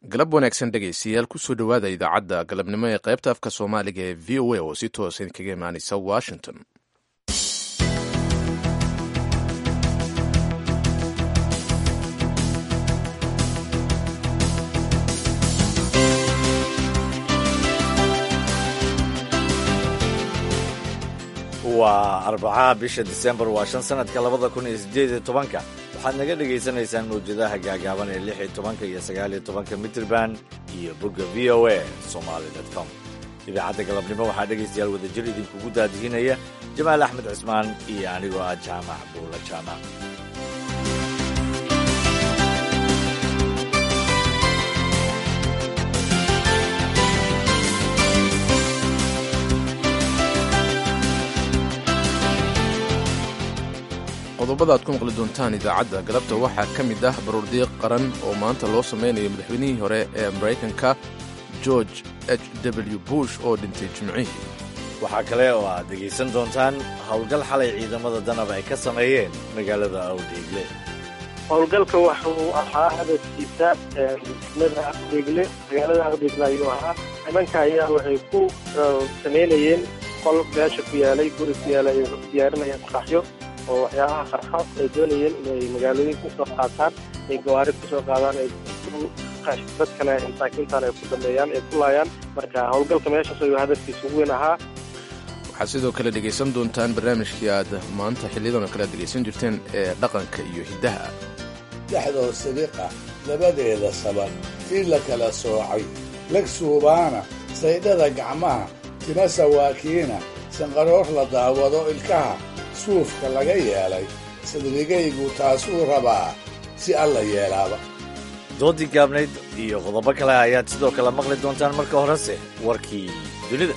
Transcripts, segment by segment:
galab wanaagsan dhegaystayaal kusoo dhowaada idaacadda galabnimo ee qaybta afka soomaaliga ee v o a oo si toosa idinkaga imaanaysa washington waa arbacaha bisha disembar waa shan sanadka labada kun iyo sideed iyo tobanka waxaad naga dhagaysanaysaan mawjadaha gaagaaban ee lix iyo tobanka iyo sagaal iyo tobanka mitrban iyo bogga v o a somaali com idaacadda galabnimo waxaa dhegaystayaal wadajir idinkugu daadihinaya jamaal axmed cismaan iyo anigoo ah jaamac buula jaamac qodobada aad ku maqli doontaan idaacadda galabta waxaa ka mid ah baruurdiiq qaran oo maanta loo samaynayo madaxweynihii hore ee maraykanka george h w bush oo dhintay jimcihii waxaa kale oo aad dhegaysan doontaan howlgal xalay ciidamada danab ay ka sameeyeen magaalada awdheegle howlgalka waxa uu ahaa hadafkiisa degmada aqdeegle magaalada aqdeegle ayuu ahaa nimanka ayaa waxay ku samaynayeen qol meesha ku yaalay guri ku yaalay ay diyaarinayeen qaxyo oo waxyaabaha qarxo ay doonayeen inay magaalooyin kusoo qaataan ay gawaari kusoo qaadaan ay dadkana masaakiintan ay ku dambeeyaan ay ku laayaan marka howlgalka meeshaas ayuu hadafkiisa ugu weyn ahaa waxaad sidoo kale dhegaysan doontaan barnaamijkii aad maanta xiliyadan oo kale aad dhegaysan jirteen ee dhaqanka iyo hiddaha dhexdoo sidiqa labadeeda saban tii la kala soocay lag suubaana saydhada gacmaha tima sawaakiina sanqaroor la daawado ilkaha suufka laga yeelay sadrigaygu taasuu rabaa si alla yeelaaba doodii gaabnayd iyo qodobo kale ayaad sidoo kale maqli doontaan marka horese warkii dunida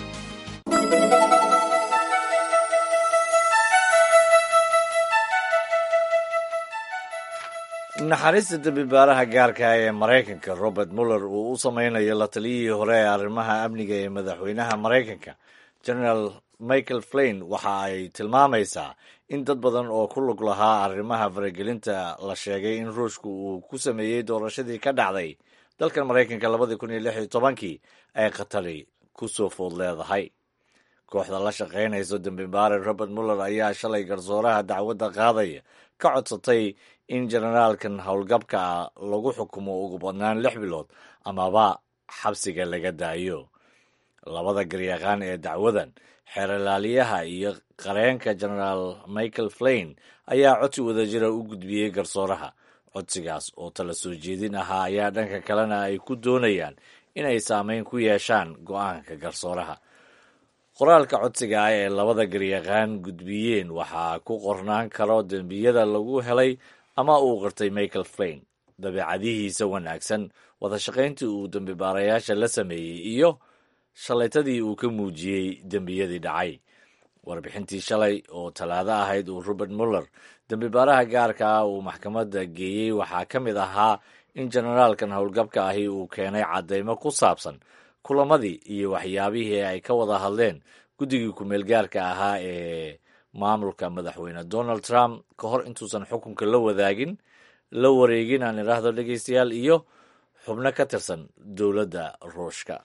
naxariista dembibaaraha gaarka ee maraykanka robert muller uu u samaynayo la taliyihii hore ee arrimaha amniga ee madaxweynaha maraykanka generaal michael flain waxa ay tilmaamaysaa in dad badan oo ku lug lahaa arrimaha faragelinta la sheegay in ruushku uu ku sameeyey doorashadii ka dhacday dalkan maraykanka labadii kun iyo lix iyo tobankii ay khatari ku soo food leedahay kooxda la shaqaynayso dembibaare robert muller ayaa shalay garsooraha dacwadda qaadaya ka codsatay in generaalkan howlgabka ah lagu xukumo ugu badnaan lix bilood amaba xabsiga laga daayo labada garyaqaan ee dacwadan xeeralaaliyaha iyo qareenka genaraal michael flain ayaa codsi wadajira u gudbiyey garsooraha codsigaas oo tala soo jeedin ahaa ayaa dhanka kalena ay ku doonayaan inay saameyn ku yeeshaan go'aanka garsooraha qoraalka codsiga ah ee labada garyaqaan gudbiyeen waxaa ku qornaan karo dembiyada lagu helay ama uu qirtay michael flain dabeecadihiisa wanaagsan wadashaqayntii uu dembibaarayaasha la sameeyey iyo shalaytadii uu ka muujiyey dembiyadii dhacay warbixintii shalay oo talaado ahayd uu robert muller dembibaaraha gaarka ah uu maxkamadda geeyey waxaa ka mid ahaa in generaalkan howlgabka ahi uu keenay caddaymo ku saabsan kulamadii iyo waxyaabihii ay ka wada hadleen guddigii ku-meel gaarka ahaa ee maamulka madaxweyne donald trump ka hor intuusan xukunka la wadaagin la wareegin aan idhaahdo dhegeystayaal iyo xubno ka tirsan dowladda ruushka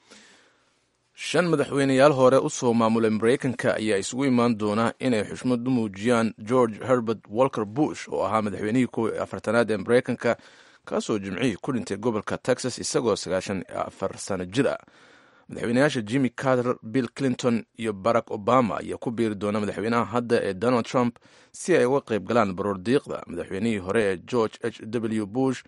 shan madaxweyneyaal hore u soo maamulay maraykanka ayaa isugu imaan doona inay xushmad u muujiyaan george herbert walker bush oo ahaa madaxweynihii kow iyo afartanaad ee maraykanka kaasoo jimcihii ku dhintay gobolka texas isagoo sagaashan iyo afar sano jir ah madaxweyneyaasha jimmy carter bill clinton iyo barack obama ayaa ku biiri doona madaxweynaha hadda ee donald trump si ay uga qayb galaan baroordiiqda madaxweynihii hore ee george h w bush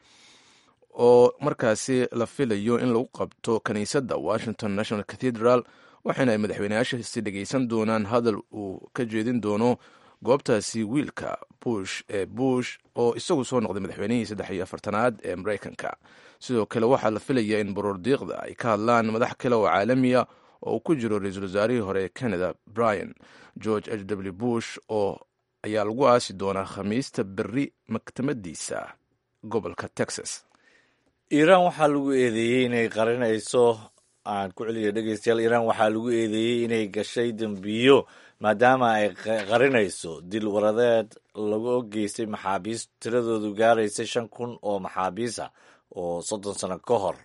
oo markaasi la filayo in lagu qabto kiniisadda washington national cathedral waxaana ay madaxweyneyaashaasi dhegaysan doonaan hadal uu ka jeedin doono goobtaasi wiilka bush ee bush oo isagu soo noqday madaxweynihii saddex iyo afartanaad ee maraykanka sidoo kale waxaa la filayaa in baroordiiqda ay ka hadlaan madax kale oo caalamiya oo uu ku jiro ra-iisul wasaarihii hore ee canada brian george h w bush oo ayaa lagu aasi doonaa khamiista berri maktamadiisa gobolka texas iiraan waxaa lagu eedeeyey inay qarinayso aan ku celiyo dhegeystayaal iiraan waxaa lagu eedeeyey inay gashay dembiyo maadaama ay qarinayso dil waradeed lagu geystay maxaabiis tiradoodu gaaraysa shan kun oo maxaabiis ah oo soddon sano ka hor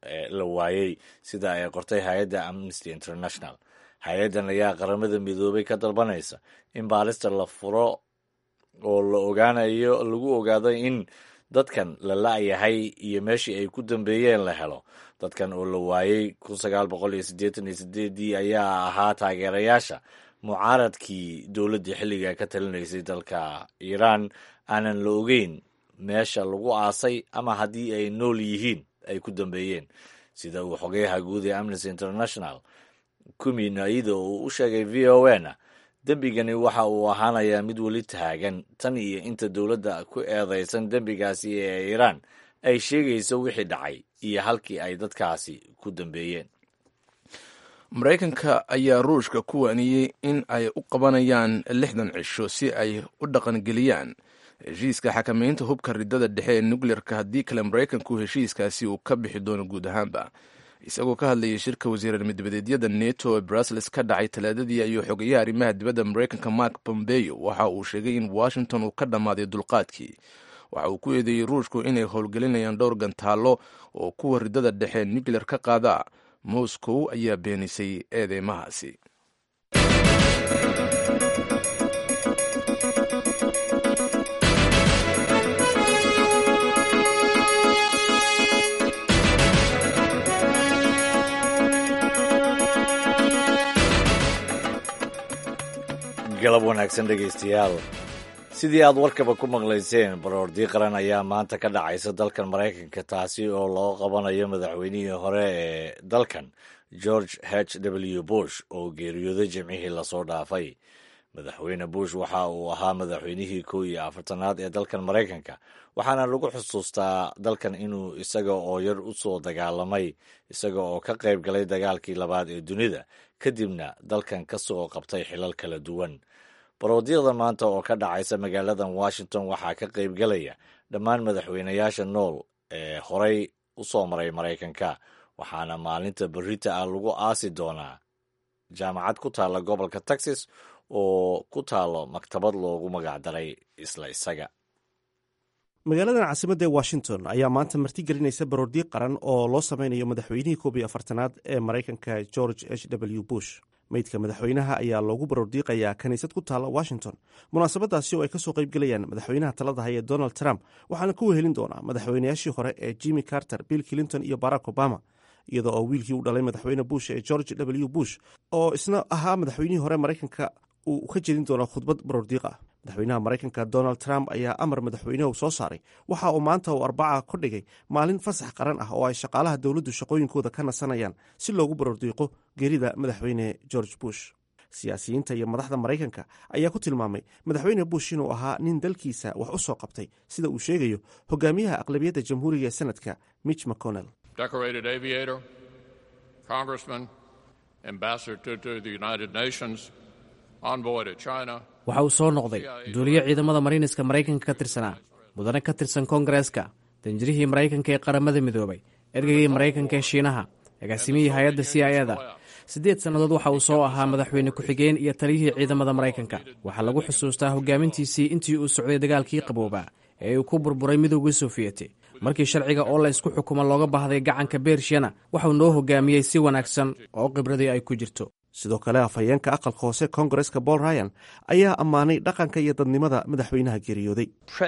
la waayey sida ay qortay hay-adda amnesty international hay-addan ayaa qaramada midoobay ka dalbanaysa in baarista la furo oo la ogaanayo lagu ogaado in dadkan la la-yahay iyo meeshii ay ku dambeeyeen la helo dadkan oo la waayey kun sagaal boqol iyo siddeetan iyo sideedii ayaa ahaa taageerayaasha mucaaradkii dowladdii xilliga ka talinaysay dalka iiraan aanan la ogeyn meesha lagu aasay ama haddii ay nool yihiin ay ku dambeeyeen sida uu xogeyaha guud ee amnesty international kumi naida uu u sheegay v o na dembigani waxa uu ahaanayaa mid weli taagan tan iyo inta dowladda ku eedeysan dembigaasi ee iiraan ay sheegayso wixii dhacay iyo halkii ay dadkaasi ku dambeeyeen maraykanka ayaa ruushka ku waaniyey in ay u qabanayaan lixdan cisho si ay u dhaqangeliyaan heshiiska xakamaynta hubka ridada dhexe ee nukleerka haddii kale maraykanku heshiiskaasi uu ka bixi doono guud ahaanba isagoo ka hadlayay shirka wasiirarmidibadeedyada neto ee brussels ka dhacay talaadadii ayuu xogeyaha arrimaha dibadda maraykanka mark bombeyo waxa uu sheegay in washington uu ka dhammaaday dulqaadkii waxa uu ku eedeeyey ruushku inay howlgelinayaan dhowr gantaallo oo kuwa ridada dhexe nucleer ka qaada moscow ayaa beenisay eedeymahaasi galab wanaagsan dhegaystayaal sidii aad warkaba ku maqlayseen baroordi qaran ayaa maanta ka dhacaysa dalkan maraykanka taasi oo loo qabanayo madaxweynihii hore ee dalkan george h w bush oo geeriyooday jimcihii lasoo dhaafay madaxweyne bush waxa uu ahaa madaxweynihii kow iyo afartanaad ee dalkan maraykanka waxaana lagu xusuustaa dalkan inuu isaga oo yar u soo dagaalamay isaga oo ka qayb galay dagaalkii labaad ee dunida kadibna dalkan ka soo qabtay xilal kala duwan baroodyada maanta oo ka dhacaysa magaaladan washington waxaa ka qayb galaya dhammaan madaxweynayaasha nool ee horey u soo maray maraykanka waxaana maalinta berita ah lagu aasi doonaa jaamacad ku taalla gobolka texas oo ku taalo maktabad loogu magacdaray isla isaga magaaladan caasimadda ee washington ayaa maanta martigelinaysa baroordiiq qaran oo loo sameynayo madaxweynihii koob iyo afartanaad ee maraykanka george h w bush meydka madaxweynaha ayaa loogu baroordiiqayaa kiniisad ku taalla washington munaasabadaasi oo ay kasoo qaybgelayaan madaxweynaha talada haya donald trump waxaana ku wehelin doonaa madaxweynayaashii hore ee jimmy carter bill clinton iyo barack obama iyadoo oo wiilkii u dhalay madaxweyne bush ee george w bush oo isna ahaa madaxweynihii hore maraykanka uu ka jedin doono khudbad baroordiiq ah madaxweynaha maraykanka donald trump ayaa amar madaxweynehu soo saaray waxa uu maanta uu arbaca ku dhigay maalin fasax qaran ah oo ay shaqaalaha dowladdu shaqooyinkooda ka nasanayaan si loogu baroordiiqo geerida madaxweyne george bush siyaasiyiinta iyo madaxda maraykanka ayaa ku tilmaamay madaxweyne bush inuu ahaa nin dalkiisa wax u soo qabtay sida uu sheegayo hogaamiyaha aqlabiyadda jamhuuriga ee sanadka mitch mcconnell waxa uu soo noqday duuliyo ciidamada mariiniska maraykanka ka tirsanaa mudane ka tirsan koongareeska danjirihii maraykanka ee qaramada midoobay ergeygii maraykanka ee shiinaha agaasimihii hay-adda c i eda siddeed sannadood waxa uu soo ahaa madaxweyne ku-xigeen iyo taliyihii ciidamada maraykanka waxaa lagu xusuustaa hogaamintiisii intii uu socday dagaalkii qaboobaa ee uu ku burburay midowgii soofiyeti markii sharciga oo la ysku xukumo looga baahday gacanka beershiyana waxauu noo hogaamiyey si wanaagsan oo khibradii ay ku jirto sidoo kale afhayeenka aqalka hoose koongareska paul ryan ayaa ammaanay dhaqanka iyo dadnimada madaxweynaha geeriyooday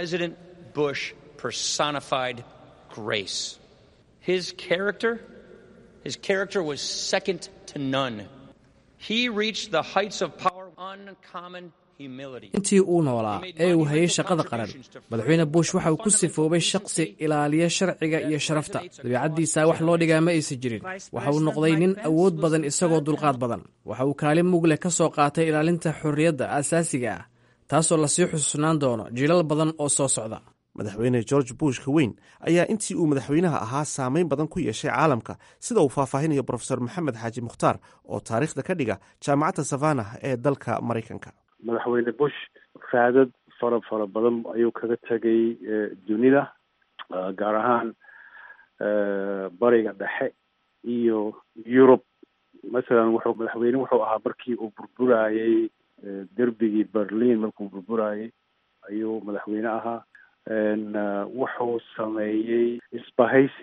intii uu noolaa ee uu hayay shaqada qaran madaxweyne bush waxa uu ku sifoobay shaqsi ilaaliya sharciga iyo sharafta dabiicaddiisa wax loo dhigaa ma aysan jirin waxa uu noqday nin awood badan isagoo dulqaad badan waxa uu kaalin mugleh ka soo qaatay ilaalinta xorriyadda aasaasiga ah taasoo lasii xusuusnaan doono jiilal badan oo soo socda madaxweyne george bush ka weyn ayaa intii uu madaxweynaha ahaa saameyn badan ku yeeshay caalamka sida uu faahfaahinayo brofesor maxamed xaaji mukhtaar oo taariikhda ka dhiga jaamacadda savannah ee dalka maraykanka madaxweyne bush raadad fara fara badan ayuu kaga tegay dunida gaar ahaan bariga dhexe iyo yurub masalan wuxuu madaxweyne wuxuu ahaa markii uu burburayey derbigii berlin markuu burburayey ayuu madaxweyne ahaa wuxuu sameeyey isbahaysi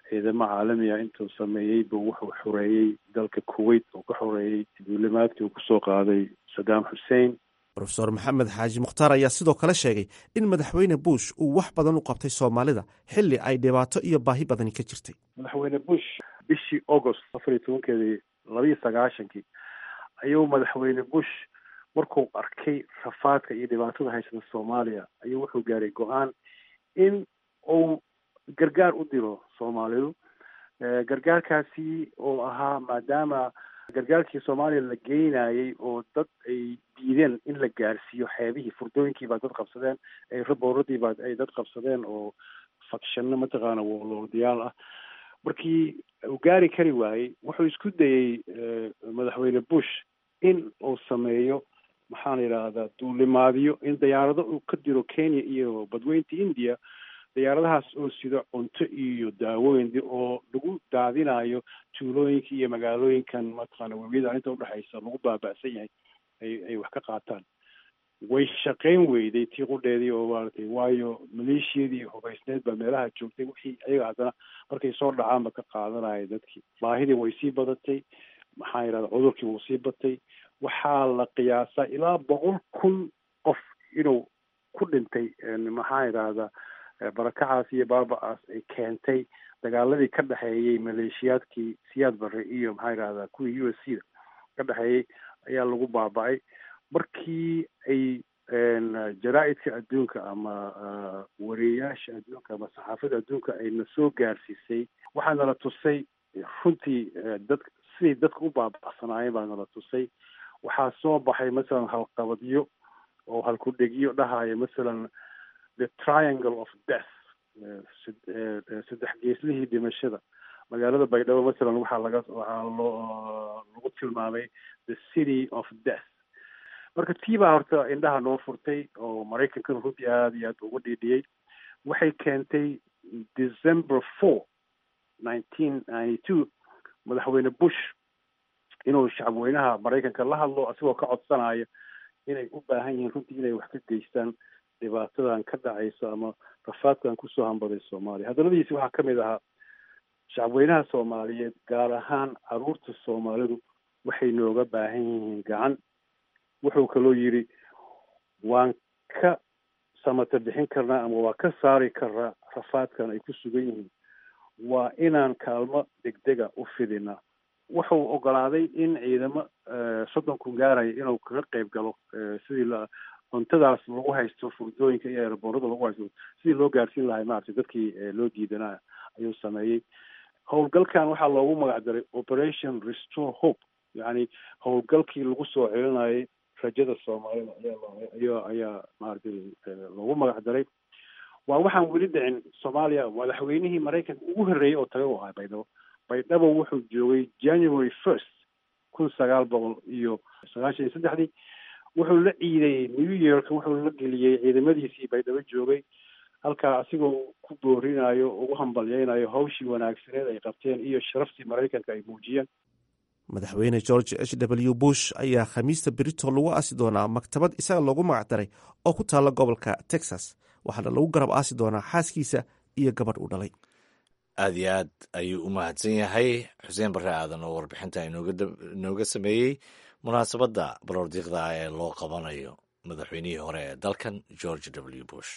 ciidamo caalami ah intuu sameeyey buu wuxuu xoreeyey dalka kuwait oo ka xoreeyey duulimaadkii uu kusoo qaaday saddam xussein rofeor maxamed xaaji mukhtaar ayaa sidoo kale sheegay in madaxweyne bush uu wax badan u qabtay soomaalida xilli ay dhibaato iyo baahi badani ka jirtay madaxweyne bush bishii august afar iyo tobankeedii labaiyo sagaashankii ayuu madaxweyne bush markuu arkay rafaadka iyo dhibaatada haysata soomaaliya ayuu wuxuu gaaray go-aan in uu gargaar u diro soomaalidu gargaarkaasi oo ahaa maadaama gargaarkii soomaaliya la geynayay oo dad ay diideen in la gaarsiiyo xeebihii furdooyinkii baa dad qabsadeen rabooradii baa ay dad qabsadeen oo fakshano mataqaana woloodiyaal ah markii uu gaari kari waayey wuxuu isku dayey madaxweyne bush in uu sameeyo maxaan yidhaahdaa duulimaadyo in diyaarado uu ka diro kenya iyo badweynta india diyaaradahaas oo sido cunto iyo daawooyin oo lagu daadinayo tuulooyinka iyo magaalooyinkan mataqaana webiyada inta udhexaysa lagu baaba'san yahay ay ay wax ka qaataan way shaqayn weyday tii qudheedii oo maaratay waayo maleeshiyadii hubaysneed baa meelaha joogtay wixii ayaga haddana markay soo dhacaanba ka qaadanaya dadkii baahidii way sii badatay maxaa yidhahda cudurkii wuu sii batay waxaa la qiyaasaa ilaa boqol kun qof inuu ku dhintay maxaa yidhahda barakacaas iyo baaba-aas ay keentay dagaaladii ka dhexeeyey maleeshiyaadkii siyaad barre iyo maxaa yidhahdaa kuwii u s c da ka dhexeeyey ayaa lagu baaba-ay markii ay jaraa-idka adduunka ama wareeyaasha adduunka ama saxaafada adduunka ayna soo gaarsiisay waxaa nala tusay runtii dad siday dadka u baaba'sanaayeen baa nala tusay waxaa soo baxay masalan halqabadyo oo halkudhegyo dhahaya masalan the triangle of death saddex geeslihii dhimashada magaalada baydhabo masalan waxaa laga waxaa loo lagu tilmaamay the city of death marka tii baa horta indhaha noo furtay oo maraykankana runtii aada iyo aad uga dhiidhiyey waxay keentay december four nineteen ninety two madaxweyne bush inuu shacabweynaha maraykanka la hadlo asigoo ka codsanaya inay u baahan yihiin runtii inay wax ka geystaan dhibaatadan ka dhacayso ama rafaadkan kusoo hambaday soomaaliya hadaladiisi waxaa ka mid ahaa shacabweynaha soomaaliyeed gaar ahaan caruurta soomaalidu waxay nooga baahan yihiin gacan wuxuu kaloo yidhi waan ka samata bixin karnaa ama waa ka saari karnaa rafaadkan ay ku sugan yihiin waa inaan kaalmo degdega u fidinaa wuxuu ogolaaday in ciidamo soddon kun gaaraya inuu kaga qayb galo sidii la cuntadaas lagu haysto furdooyinka iyo eeraboorada lagu haysto sidii loo gaarsiin lahay maaragtay dadkii loo diidanaa ayuu sameeyey howlgalkan waxaa loogu magac daray operation restore hope yacni howlgalkii lagu soo celinayay rajada soomaalida ayaa ayaa ayaa maaragtay loogu magac daray waa waxaan weli dhicin soomaaliya madaxweynihii maraykanka ugu horreeyey oo taga u ahaa baydhabo baydhabo wuxuu joogay january first kun sagaal boqol iyo sagaashan iyo saddexdii wuxuu la ciidayey new york wuxuu la geliyey ciidamadiisii baydhabo joogay halkaa asigoo ku boorinayo ugu hambalyeynayo hawshii wanaagsaneed ay qabteen iyo sharaftii maraykanka ay muujiyeen madaxweyne george h w bush ayaa khamiista brito lagu aasi doonaa maktabad isaga loogu magac daray oo ku taalla gobolka texas waxaana lagu garab aasi doonaa xaaskiisa iyo gabadh uu dhalay aad iyo aad ayuu u mahadsan yahay xuseen barre aadan oo warbixinta inooga sameeyey munaasabadda baroordiiqda ee loo qabanayo madaxweynihii hore ee dalkan george w bush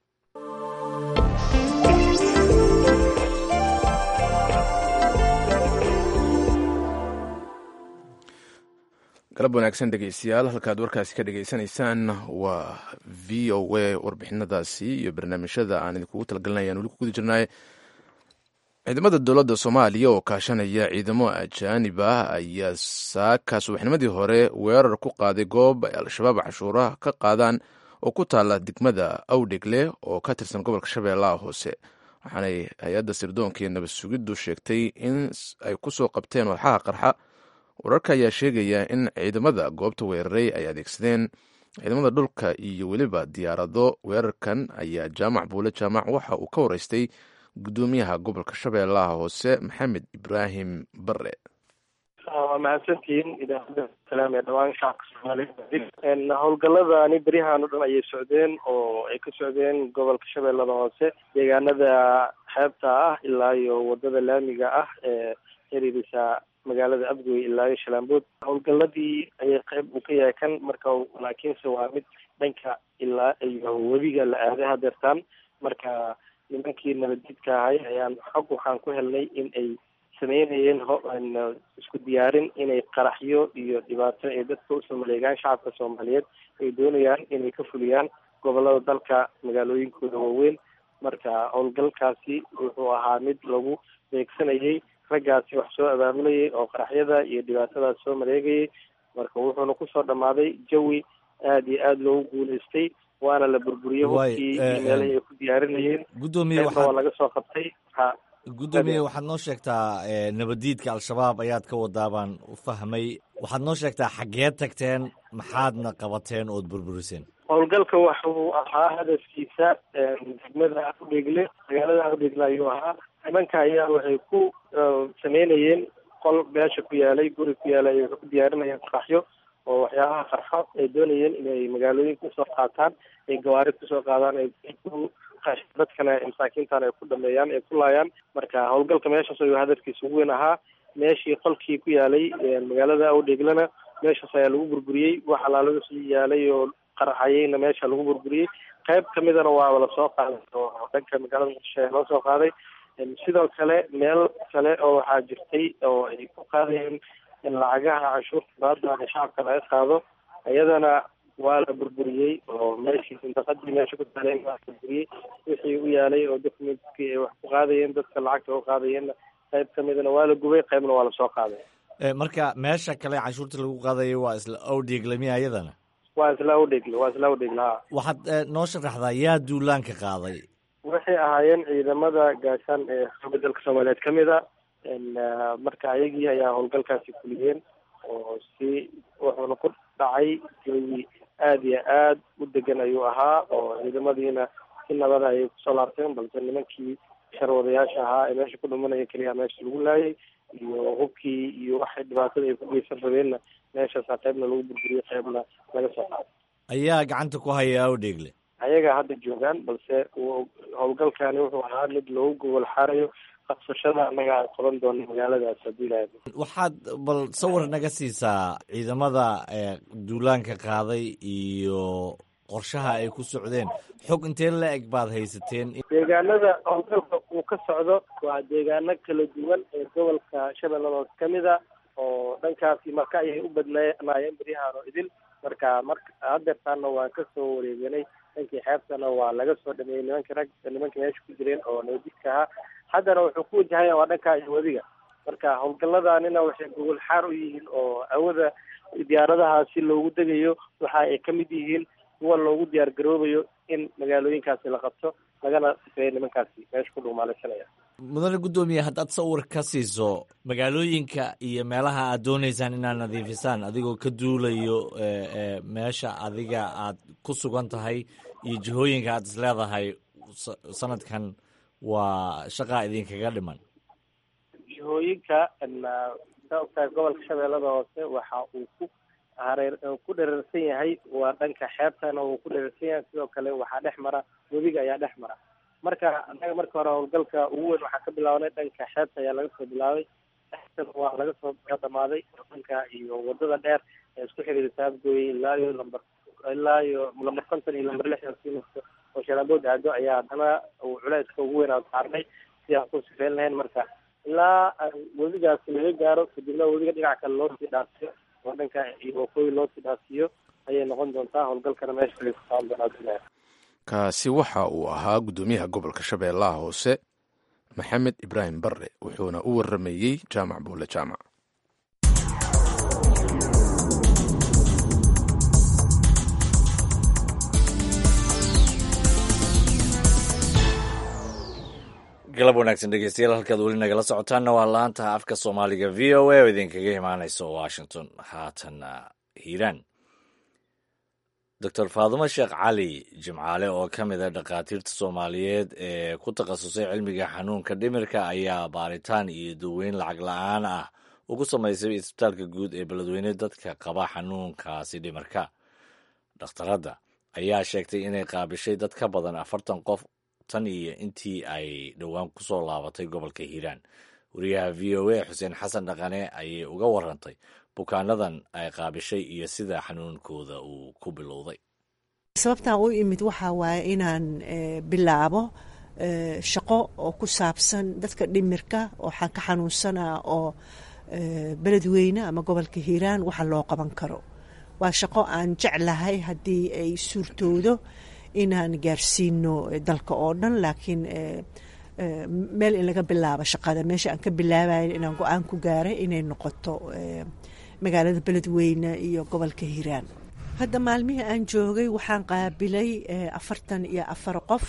galab wanaagsan dhegeystayaal halkaad warkaasi ka dhegeysanaysaan waa v o a warbixinadaasi iyo barnaamijyada aan idinkugu talagelinayaan weli ku guda jirnaaye ciidamada dowladda soomaaliya oo kaashanaya ciidamo ajaanib ah ayaa saaka subaxnimadii hore weerar ku qaaday goob ay al-shabaab cashuuraha ka qaadaan oo ku taala degmada awdhegle oo ka tirsan gobolka shabeellaha hoose waxaanay hay-adda sirdoonka iyo nabad sugiddu sheegtay in ay kusoo qabteen walxaha qarxa wararka ayaa sheegaya in ciidamada goobta weeraray ay adeegsadeen ciidamada dhulka iyo weliba diyaarado weerarkan ayaa jaamac buule jaamac waxa uu ka wareystay gudoomiyaha gobolka shabeellaha hoose maxamed ibraahim bare waa mahadsantihiin idaacadda salaam ee dhawaan shacabka soomaaliya howlgaladani beryahan o dhan ayay socdeen oo ay ka socdeen gobolka shabeellada hoose deegaanada xeebta ah ilaa iyo wadada laamiga ah ee xiriirisa magaalada abgoy ilaa iyo shalaambood howlgaladii ayay qayb uu ka yahay kan marka laakiinse waa mid dhanka ilaa iyo webiga la aaday hadeertaan marka nimankii nabadjidka ahay ayaan xog waxaan ku helnay in ay sameynayeen isku diyaarin inay qaraxyo iyo dhibaato ay dadka usoo maleegaan shacabka soomaaliyeed ay doonayaan inay ka fuliyaan gobolada dalka magaalooyinkooda waaweyn marka howlgalkaasi wuxuu ahaa mid lagu beegsanayay raggaasi wax soo abaamulayay oo qaraxyada iyo dhibaatadaas soo maleegayay marka wuxuuna kusoo dhammaaday jawi aada iyo aada loogu guulaystay waana la burburiyey hubkii iyo meelahii ay ku diyaarinayeen gudoomiye waa waxaad laga soo qabtay ha gudoomiye waxaad noo sheegtaa eh, nabaddiidka al-shabaab ayaad ka wadaa baan u fahmay waxaad noo sheegtaa xaggeed tagteen maxaadna qabateen ood burburiseen howlgalka waxuu ahaa hadafkiisa degmada aqdhigle magaalada aqdhigle ayuu ahaa nimanka ayaa waxay ku sameynayeen qol meesha ku yaalay guri ku yaalay ay ku diyaarinayeen qaraxyo oo waxyaabaha qarxo ay doonayeen inay magaalooyinka usoo qaataan ay gawaari kusoo qaadaan ay ku dadkana masaakiintan ay ku dhameeyaan ay ku laayaan marka howlgalka meeshaas ayuu hadafkiisa ugu weyn ahaa meeshii qolkii ku yaalay magaalada awdheeglana meeshaas ayaa lagu burburiyey wax alaalaga soo yaalay oo qaraxayeyna meesha lagu burburiyey qayb kamidana waaba lasoo qaaday oo dhanka magaalada muqdisho ayaa loo soo qaaday sidoo kale meel kale oo waxaa jirtay oo ay ku qaadayeen lacagaha canshuurta baadana shacabka laga qaado iyadana waa la burburiyey oo meeshii sindaqadii meesha ku taaleen waa la burburiyey wixii u yaalay oo documentkii ay wax ku qaadayeen dadka lacagta u qaadayeenna qayb kamidana waa la gubay qaybna waa lasoo qaaday Eh, marka meesha kale canshuurta lagu qaadayo waa isla awdheeglamiya iyadana waa isla udhegle waa isla udhegle ha waxaad eh, noo sharaxdaa yaa duulaanka qaaday waxay ahaayeen ciidamada gaashaan ee xooga dalka soomaaliyeed ka mid a marka ayagii ayaa howlgalkaasi fuliyeen oo si wuxuuna ku dhacay jawi aada iyo aad u degan ayuu ahaa oo ciidamadiina si nabada ayay kusoo laabteen balse nimankii sharwadayaasha ahaa ee meesha ku dhumanaya keliya meesha lagu laayay iyo hubkii iyo waxay dhibaatada ay ku geysan rabeenna meeshaasa qaybna lagu burburiyey qaybna laga soo qaaday ayaa gacanta ku haya awdheegle ayaga hadda joogaan balse uu- howlgalkani wuxuu ahaa mid loogu gobol xaarayo qabsashada annaga aan qaban doono magaaladaas haddii ilahay waxaad bal sawir naga siisaa ciidamada eh, duulaanka qaaday iyo qorshaha ay ku socdeen xog intee la eg baad haysateen deegaanada howlgalka uu ka socdo waa deegaano kala duwan ee gobolka shabeellada hoose ka mid a oo dhankaasi marka ayay u badnaayeen beryahaan oo idil marka marka hadeertaana waan kasoo wareeganay dhankii xeebtana waa laga soo dhameeyey nimanka rag nimanka meesha ku jireen oo nabadjidka ahaa haddana wuxuu ku wajahaya waa dhanka iyo wadiga marka howlgaladanina waxay gogol xaar u yihiin oo awada diyaaradaha si loogu degayo waxa ay ka mid yihiin kuwa loogu diyaar garoobayo in magaalooyinkaasi la qabto lagana sifeeyo nimankaasi meesha ku dhugmaalaysanaya mudane guddoomiye haddaad sawir ka siiso magaalooyinka iyo meelaha aad doonaysaan inaad nadiifisaan adigoo ka duulayo eh, eh, meesha adiga aad ku sugan tahay iyo jihooyinka aad is leedahay sa- sanadkan waa shaqaa idinkaga dhiman jihooyinka saa ogtahay gobolka shabeellada hoose waxa uu ku hareer ku dherarsan yahay waa dhanka xeebtana uu ku dherarsan yahay sidoo kale waxaa dhex mara webiga ayaa dhex mara marka annaga marka hore howlgalka ugu weyn waxaa ka bilaabanay dhanka xeebta ayaa laga soo bilaabay xeebtana waa laga soo dhamaaday dhanka iyo wadada dheer ee isku xiriirisa abgooye ilaa iyo lambar ilaa iyo lambar konton iyo lambar lixdan sii marto oo shalaambood aado ayaa haddana uu culayska ugu weyn aan saarnay si aan ku sifeyn lahayn marka ilaa aan webigaasi laga gaaro kadibna webiga dhinac kale loo sii dhaasiyo oo dhanka iyo waqooyi loo sii dhaasiyo ayay noqon doontaa howlgalkana meesha ay ku saaran doonaa bilahi kaasi waxa uu ahaa guddoomiyaha gobolka shabeellaha hoose maxamed ibraahim barre wuxuuna u waramayey jaamac buule jaamac galab wanaagsan dhegeystayaal halkaad weli nagala socotaanna waa laanta afka soomaaliga v o a oo idinkaga imaaneysa washington haatanna hiiraan doctor faadumo sheekh cali jimcaale oo ka mid a dhakhaatiirta soomaaliyeed ee ku takhasusay cilmiga xanuunka dhimirka ayaa baaritaan iyo daweyn lacag la-aan ah ugu samaysay isbitaalka guud ee beledweyne dadka qaba xanuunkaasi dhimirka dhakhtaradda ayaa sheegtay inay qaabishay dad ka badan afartan qof tan iyo intii ay dhowaan ku soo laabatay gobolka hiiraan wariyaha v o a xuseen xasan dhaqane ayay uga warantay bukaanadan ay qaabishay iyo sida xanuunkooda uu ku bilowday sababtaan u imid waxaa waaye inaan bilaabo shaqo oo ku saabsan dadka dhimirka waxaan ka xanuunsanaa oo beledweyne ama gobolka hiiraan waxa loo qaban karo waa shaqo aan jeclahay haddii ay suurtoodo inaan gaarsiino dalka oo dhan laakiin meel in laga bilaabo shaqada meesha aan ka bilaabayo inaan go-aan ku gaaray inay noqoto magaalada beledweyne iyo gobolka hiiraan hadda maalmihii aan joogay waxaan qaabilay afartan iyo afar qof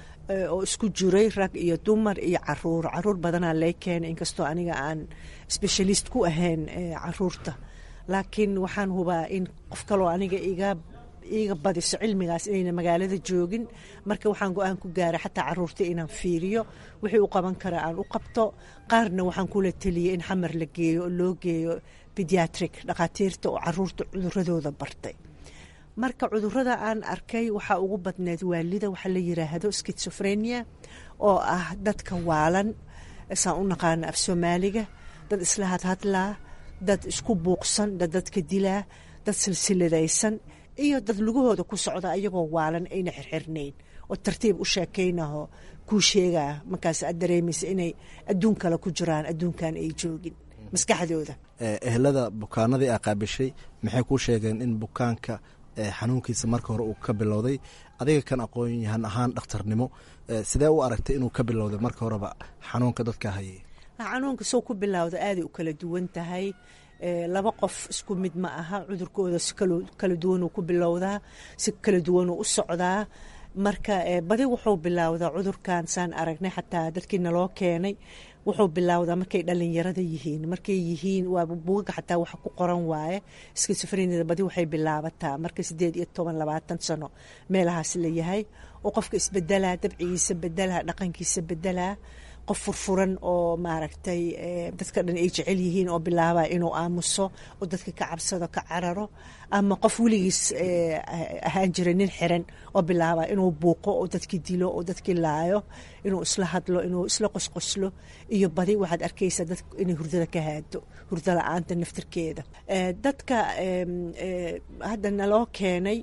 oo isku jiray rag iyo dumar iyo caruur caruur badanaa lay keenay inkastoo aniga aan specialist ku ahayn caruurta laakiin waxaan hubaa in qof kaloo aniga iga iiga badiso cilmigaas inayna magaalada joogin marka waxaan go-aan ku gaaray xataa caruurta inaan fiiriyo wixii u qaban kara aan u qabto qaarna waxaan kula teliyay in xamar la geeyo oo loo geeyo pediatric dhakhaatiirta oo caruurta cuduradooda bartay marka cudurada aan arkay waxaa ugu badneed waalida waxaa la yiraahdo skitsofrenia oo ah dadka waalan saan u naqaana af soomaaliga dad isla hadhadlaa dad isku buuqsan dad dadka dilaa dad silsiladaysan iyo dad lugahooda ku socda ayagoo waalan ayna xirxirnayn oo tartiib u sheekaynaho kuu sheegaa markaas aad dareemaysa inay adduun kale ku jiraan adduunkan ay joogin maskaxdooda ehelada bukaanadii aa qaabishay maxay kuu sheegeen in bukaanka xanuunkiisa marka hore uu ka bilowday adiga kan aqoon yahan ahaan dhakhtarnimo sidee u aragtay inuu ka bilowday marka horeba xanuunka dadka hayay xanuunka soo ku bilowda aaday u kala duwan tahay laba qof isku mid ma aha cudurkooda si kala duwanuu ku bilowdaa si kala duwanuu u socdaa marka badi wuxuu bilowdaa cudurkan saan aragnay xataa dadkii naloo keenay wuxuu bilowdaa markay dhalinyarada yihiin markay yihiin waa bugaga xataa wax ku qoran waaye skisofrenida badi waxay bilaabataa marka sideed iyo toban labaatan sano meelahaas la yahay oo qofka isbedelaa dabcigiisa bedelaa dhaqankiisa bedelaa qof furfuran oo maaragtay dadka dhan ay jecel yihiin oo bilaaba inuu aamuso oo dadka ka cabsado ka cararo ama qof weligiis ahaan jira nin xiran oo bilaaba inuu buuqo oo dadki dilo oo dadki laayo inuu isla hadlo inuu isla qosqoslo iyo badi waxaad arkaysaa dad inay hurdada ka haado hurda la-aanta naftirkeeda dadka hadda naloo keenay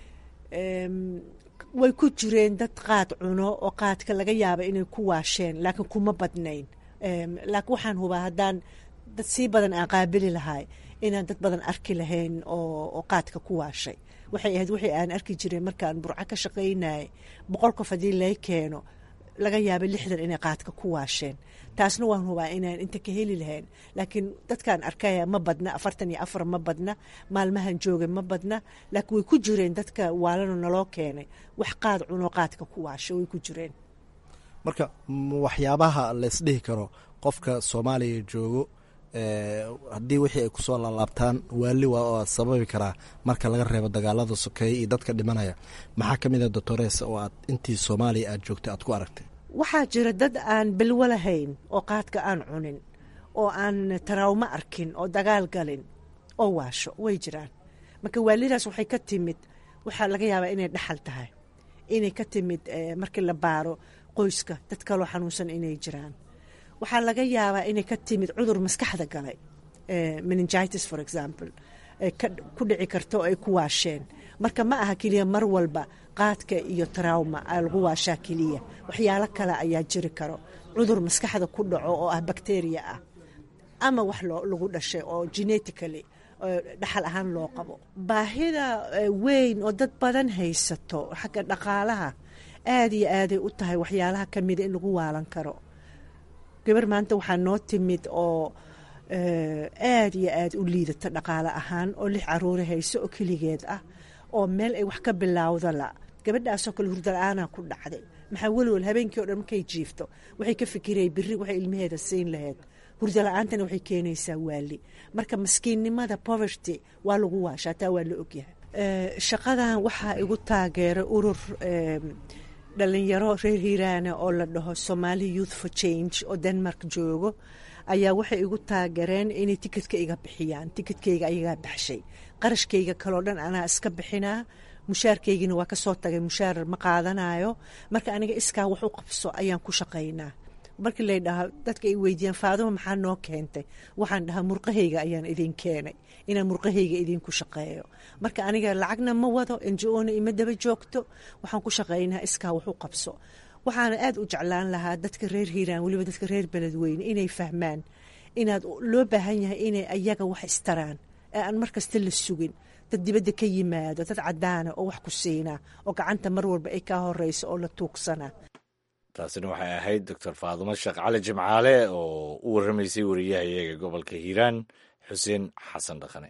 way ku jireen dad qaad cuno oo qaadka laga yaaba inay ku waasheen laakiin kuma badnayn laakiin waxaan hubaa haddaan dad sii badan aan qaabili lahay inaan dad badan arki lahayn oo qaadka ku waashay waxay ahayd wixii aan arki jiray markaan burco ka shaqaynayay boqol qof haddii lay keeno laga yaaba lixdan inay qaadka ku waasheen taasna waan hubaa inaan inta ka heli lahayn laakiin dadkaan arkaya ma badna afartan iyo afar ma badna maalmahan jooga ma badna laakiin way ku jireen dadka waalano naloo keenay wax qaad cuno qaadka ku waasha way ku jireen marka waxyaabaha laysdhihi karo qofka soomaaliya joogo haddii wixii ay kusoo laalaabtaan waali waa sababi karaa marka laga reebo dagaalada sokeeye iyo dadka dhimanaya maxaa ka mid a doctores oo aad intii soomaaliya aad joogtay aad ku aragtay waxaa jira dad aan belwo lahayn oo qaadka aan cunin oo aan tarawmo arkin oo dagaal galin oo waasho way jiraan marka waalidaas waxay ka timid waxaa laga yaabaa inay dhaxal tahay inay ka timid markii la baaro qoyska dad kaloo xanuunsan inay jiraan waxaa laga yaabaa inay ka timid cudur maskaxda galay meningitis for example ku dhici karta oo ay ku waasheen marka ma aha keliya mar walba qaadka iyo trauma lagu waashaa keliya waxyaalo kale ayaa jiri karo cudur maskaxda ku dhaco oo ah bakteriya ah ama wax lagu dhashay oo genetically dhaxal ahaan loo qabo baahida weyn oo dad badan haysato xagga dhaqaalaha aad iyo aaday u tahay waxyaalaha kamida in lagu waalan karo gabar maanta waxaa noo timid oo aad iyo aad u liidata dhaqaale ahaan oo lix caruuri hayso oo keligeed ah oo meel ay wax ka bilaawda la gabadhaasoo kale hurdala-aanaa ku dhacday maxaa welwel habeenkii o dhan markay jiifto waxay ka fikiraya biri waxay ilmaheeda siin lahayd hurdala-aantana waxay keenaysaa waali marka maskiinnimada poverty waa lagu waashaa taa waa la ogyahay shaqadan waxaa igu taageeray urur dhalinyaro reer hiiraana oo la dhaho somali youth for change oo denmark joogo ayaa waxay igu taageereen inay tikidka iga bixiyaan tikidkayga ayagaa baxshay qarashkayga kaloo dhan anaa iska bixinaa mushaarkaygina waa kasoo tagay mushaar ma qaadanayo marka aniga iskaa wax u qabso ayaan ku shaqaynaa markii lay dhaha dadka ay weydiiyaan faaduma maxaa noo keentay waxaan dhahaa murqahayga ayaan idin keenay inaan murqahayga idinku shaqeeyo marka aniga lacagna ma wado njona ima daba joogto waxaan ku shaqaynaa iskaa wax u qabso waxaana aad u jeclaan lahaa dadka reer hiiraan weliba dadka reer beledweyne inay fahmaan inaad loo baahan yahay inay ayaga wax istaraan ee aan mar kasta la sugin dad dibadda ka yimaado dad cadaana oo wax ku siinaa oo gacanta mar walba ay kaa horeyso oo la tuugsanaa taasina waxay ahayd doctor faadumo sheekh cali jimcaale oo u warramaysay wariyaha iyaga gobolka hiiraan xuseen xasan dhaqane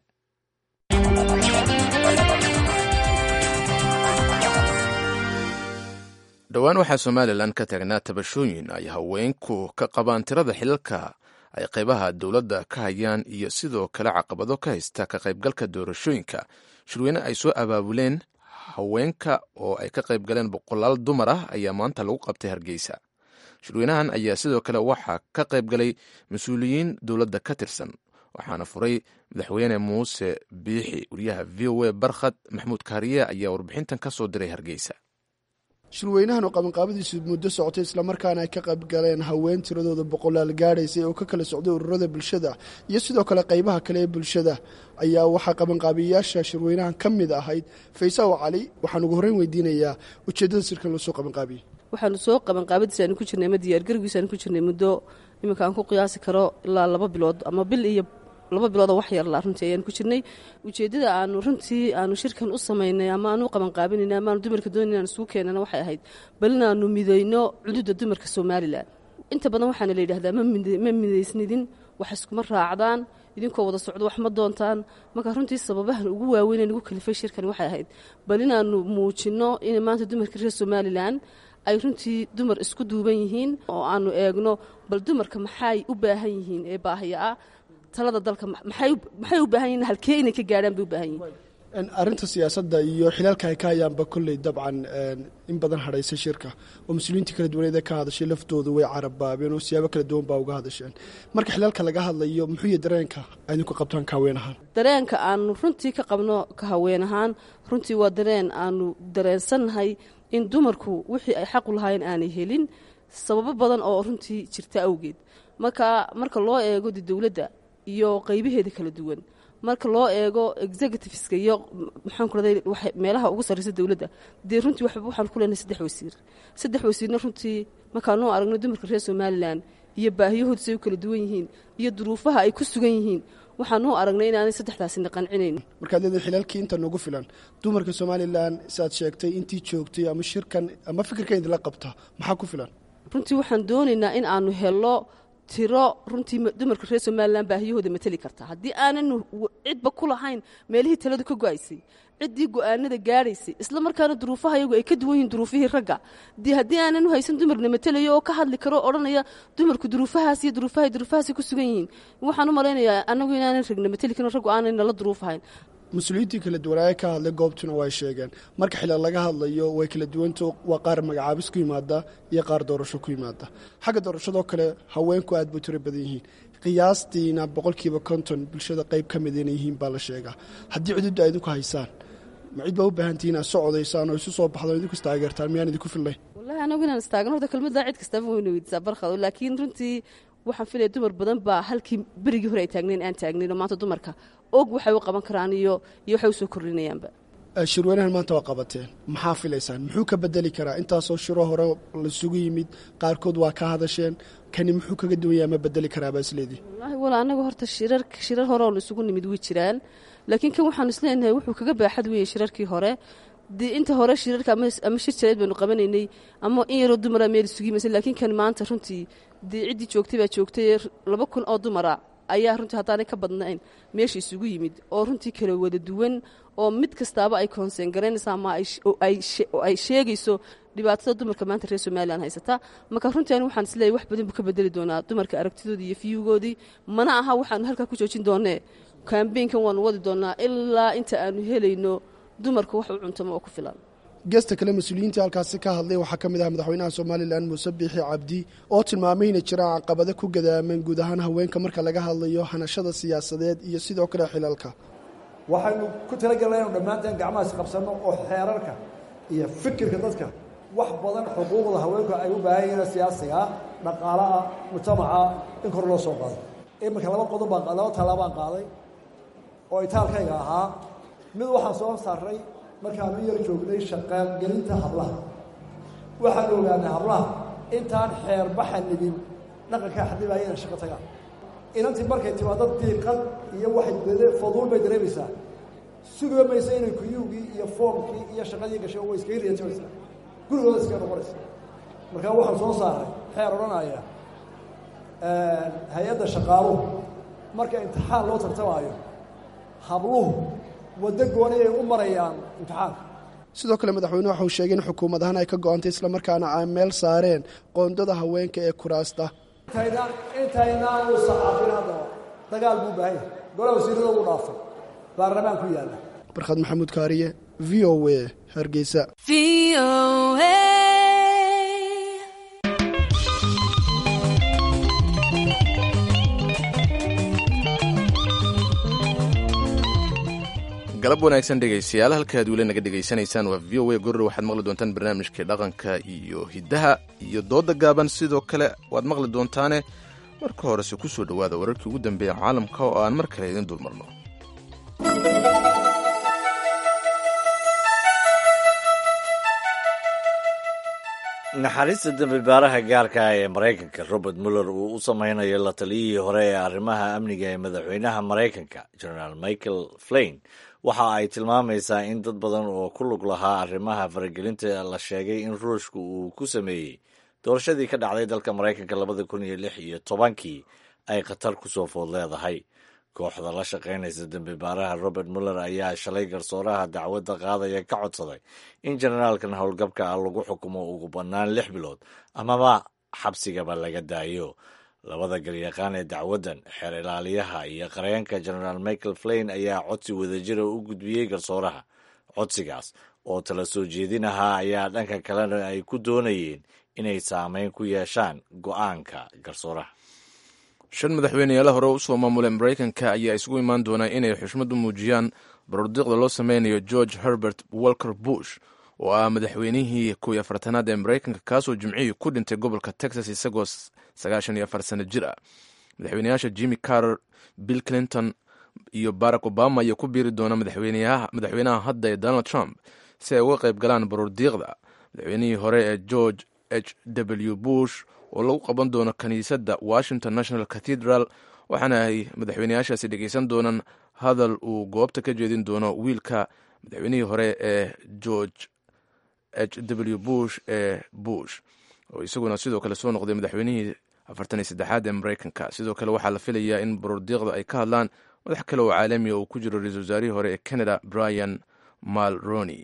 dhowaan waxaa somalilan ka taagnaa tabashooyin ay haweenku ka qabaan tirada xilalka ay qaybaha dowladda ka hayaan iyo sidoo kale caqabado ka haysta ka qaybgalka doorashooyinka shirweyne ay soo abaabuleen haweenka oo ay ka qayb galeen boqolaal dumar ah ayaa maanta lagu qabtay hargeysa shirweynahan ayaa sidoo kale waxaa ka qayb galay mas-uuliyiin dowladda ka tirsan waxaana furay madaxweyne muuse biixi wariyaha v o a barkhad maxmuud kaariye ayaa warbixintan ka soo diray hargeysa shirweynahan oo qabanqaabadiisu muddo socotay islamarkaana ay ka qayb galeen haween tiradooda boqolaal gaadhaysay oo ka kala socday ururada bulshada iyo sidoo kale qaybaha kale ee bulshada ayaa waxaa qabanqaabiyayaasha shirweynahan ka mid ahayd faysaw cali waxaan ugu horreyn weydiinayaa ujeeddada sirkan loo soo qabanqaabiyey waxaanu soo qabanqaabadiis aanu ku jirnay ama diyaargargiisaanu ku jirnay muddo iminka aan ku qiyaasi karo ilaa laba bilood ama bil iyo laba biloodoo wax yarla runtii ayaan ku jirnay ujeeddada aanu runtii aanu shirkan u samaynay ama aanu u qabanqaabinayna ama aanu dumarka doonay inaan isugu keenana waxay ahayd bal inaanu midayno cududa dumarka somalilan inta badan waxaana la yidhahdaa ma midaysnidin wax iskuma raacdaan idinkoo wada socdo wax ma doontaan marka runtii sababahan ugu waaweynee nagu kalifay shirkan waxay ahayd bal inaanu muujinno in maanta dumarka reer somalilan ay runtii dumar isku duuban yihiin oo aanu eegno bal dumarka maxay u baahan yihiin ee baahiya ah talada dalka maxay u baahan yihin halkee inay ka gaadhaan bay u baahan yihin arrinta siyaasadda iyo xilaalka ay ka hayaanba kolley dabcan in badan hadhaysa shirka oo muslimiintii kala duwaneed ee ka hadashay laftoodu way carabaabeen oo siyaabo kala duwan baa uga hadasheen marka xilaalka laga hadlayo muxuu yahy dareenka aydinku qabtaan ka haween ahaan dareenka aanu runtii ka qabno ka haween ahaan runtii waa dareen aanu dareensannahay in dumarku wixii ay xaqu lahaayeen aanay helin sababo badan oo runtii jirta awgeed marka marka loo eego de dowladda iyo qaybaheeda kala duwan marka loo eego executiveska iyo maxaan ku raday meelaha ugu sarreysa dowladda dee runtii waxaan ku leenahay saddex wasiir saddex wasiirna runtii markaanuu aragno dumarka reer somalilan iyo baahiyahoodu say u kala duwan yihiin iyo duruufaha ay ku sugan yihiin waxaanuu aragnay inaanay saddexdaasina qancinayn markaad leedahay xilaalkii inta nagu filan dumarka somalilan siaad sheegtay intii joogtay ama shirkan ama fikirka idinla qabta maxaa ku filan runtii waxaan doonaynaa in aanu helo tiro runtii dumarka reer somalilan baahiyahooda mateli karta haddii aananu cidba ku lahayn meelihii taladu ka go-aysay ciddii go-aanada gaadhaysay isla markaana duruufaha iyagu ay ka duwan yihiin duruufihii ragga dee haddii aananu haysan dumarna matelayo oo ka hadli karo odhanaya dumarku duruufahaas iyo duruufaha duruufahaasay ku sugan yihiin waxaan u malaynayaa annagu inaanan ragna mateli karin raggu aanay nala duruufahayn mas-uuliyiintii kala duwanaaye ka hadlay goobtuna way sheegeen marka xilal laga hadlayo way kala duwanta waa qaar magacaabis ku yimaada iyo qaar doorasho ku yimaada xagga doorashadoo kale haweenku aad bay tiro badan yihiin qiyaastiina boqolkiiba konton bulshada qayb ka mid inay yihiin baa la sheegaa haddii cududda a idinku haysaan ma cid baa u baahantihi inaad socodaysaan oo isu soo baxdaan idinku istaageertaan miyaan idinku filnay wallahi anagu inaan istaagno horta kelmaddaa cid kastaba wayna weydiisaa barkhado laakiin runtii waxaan filaya dumar badan baa halkii berigii hore ay taagnayn aan taagnayn oo maanta dumarka og waxay u qaban karaan iyo iyo waxay usoo kordhinayaanba shirweynahan maanta waa qabateen maxaa filaysaan muxuu ka bedeli karaa intaasoo shiro hore laisugu yimid qaarkood waa ka hadasheen kani muxuu kaga duwan yahay ma bedeli karaabaa isleedii wallaahi wala anagu horta shirar shirar hore oo la isugu nimid way jiraan laakiin kan waxaanu isleenahay wuxuu kaga baaxad weeyey shirarkii hore dee inta hore shirarka ama shir jaleed baynu qabanaynay ama in yaroo dumara meel isugu yimaysa laakiin kan maanta runtii dee ciddii joogtay baa joogtay laba kun oo dumara ayaa runtii haddaanay ka badnayn meesha isugu yimid oo runtii kala wada duwan oo mid kastaaba ay koonseen garaynaysa ama ay sheegayso dhibaatada dumarka maanta reer somalilan haysata marka runtii ani waxaan isleeyahy wax badan buu ka bedeli doonaa dumarka aragtidoodii iyo fiyugoodii mana aha waxaanu halkaa ku joojin doonee kambeynkan waanu wadi doonaa ilaa inta aanu helayno dumarka wax u cuntamo oo ku filan geesta kale mas-uuliyiintii halkaasi ka hadlay waxaa ka mid ah madaxweynaha somalilan muuse biixi cabdi oo tilmaamay inay jiraan caqabado ku gadaaman guud ahaan haweenka marka laga hadlayo hanashada siyaasadeed iyo sidoo kale xilalka waxaynu ku talagelnaa inu dhammaanteen gacmahaas qabsanno oo xeerarka iyo fikirka dadka wax badan xuquuqda haweenku ay u baahan yihiin siyaasiga dhaqaalaha mujtamaca in kor loo soo qaado iminka laba qodob baan laba tallaabaan qaaday oo itaalkayga ahaa mid waxaan soo saaray markaanu yar joognay shaqaalgelinta hablaha waxaan ogaanay hablaha intaan xeerbaxa nibin dhaqankaa xadibaya inay shaqo tagaan inantii markay timaado diiqad iyo waxay faduul bay dareemaysaa sugiba maysa inay kuyuugii iyo foomkii iyo shaqadii gashay way iskaga riyatimaysaa gurigooda iskaga noqonaysa markaa waxaan soo saaray xeer odhanaya hay-adda shaqaaluhu marka imtixaan loo tartamaayo habluhu waddo gooni ay u marayaan imtixaanka sidoo kale madaxweyne waxa uu sheegay in xukuumad ahaan ay ka go-antay islamarkaana ay meel saareen qoondada haweenka ee kuraasta intaynaan intaynaan u saxaafin haddaba dagaal buu baahan yahay golaa wasiirada uu dhaafay baarlamaan ku yaalla barkhad maxamuud kaariye v o a hargeysa galab wanaagsan dhegaystayaal halkaad weli naga dhegaysanaysaan waa v o a goror waxaad maqli doontaan barnaamijkii dhaqanka iyo hiddaha iyo dooda gaaban sidoo kale waad maqli doontaane marka horese ku soo dhowaada wararkii ugu dambeeya caalamka oo aan mar kale idin dulmarno naxariista dembi baaraha gaarka ah ee maraykanka robert muller uu u sameynayo la taliyihii hore ee arrimaha amniga ee madaxweynaha maraykanka generaal michael flain waxa ay tilmaamaysaa in dad badan oo ku lug lahaa arrimaha faragelinta la sheegay in ruushka uu ku sameeyey doorashadii ka dhacday dalka maraykanka labada kun iyo lix iyo tobankii ay khatar ku soo food leedahay kooxda la shaqaynaysa dembi baaraha robert muller ayaa shalay garsooraha dacwadda qaadaya ka codsaday in generaalkan howlgabka ah lagu xukumo ugu bannaan lix bilood amaba xabsigaba laga daayo labada galyaqaan ee dacwaddan xeer ilaaliyaha iyo qareenka generaal michael flain ayaa codsi wadajira u gudbiyey garsooraha codsigaas oo tala soo jeedinahaa ayaa dhanka kalena ay ku doonayeen inay saameyn ku yeeshaan go'aanka garsooraha shan madaxweyneyaala hore usoo maamulay maraykanka ayaa isugu imaan doonaa inay xushmad u muujiyaan barordiiqda loo sameynayo george herbert walker bush oo ah madaxweynihii kow iyo afartanaad ee maraykanka kaasoo jimcihii ku dhintay gobolka texas isagoo sagaashan iyo afar sano jir ah madaxweyneyaasha jimmy carter bill clinton iyo barack obama ayaa ku biiri doona madaxweynaha hadda ee donald trump si ay uga qayb galaan barordiiqda madaxweynihii hore ee george h w bush oo lagu qaban doono kiniisadda washington national cathedral waxaana ay madaxweyneyaashaasi dhegeysan doonaan hadal uu goobta ka jeedin doono wiilka madaxweynihii hore ee george h w bush ee bush oo isaguna sidoo kale soo noqday madaxweynihii afartan iyo saddexaad ee maraykanka sidoo kale waxaa la filayaa in barordiiqda ay ka hadlaan madax kale oo caalamiya uu ku jiro ra-iisul wasaarihii hore ee canada brian malroni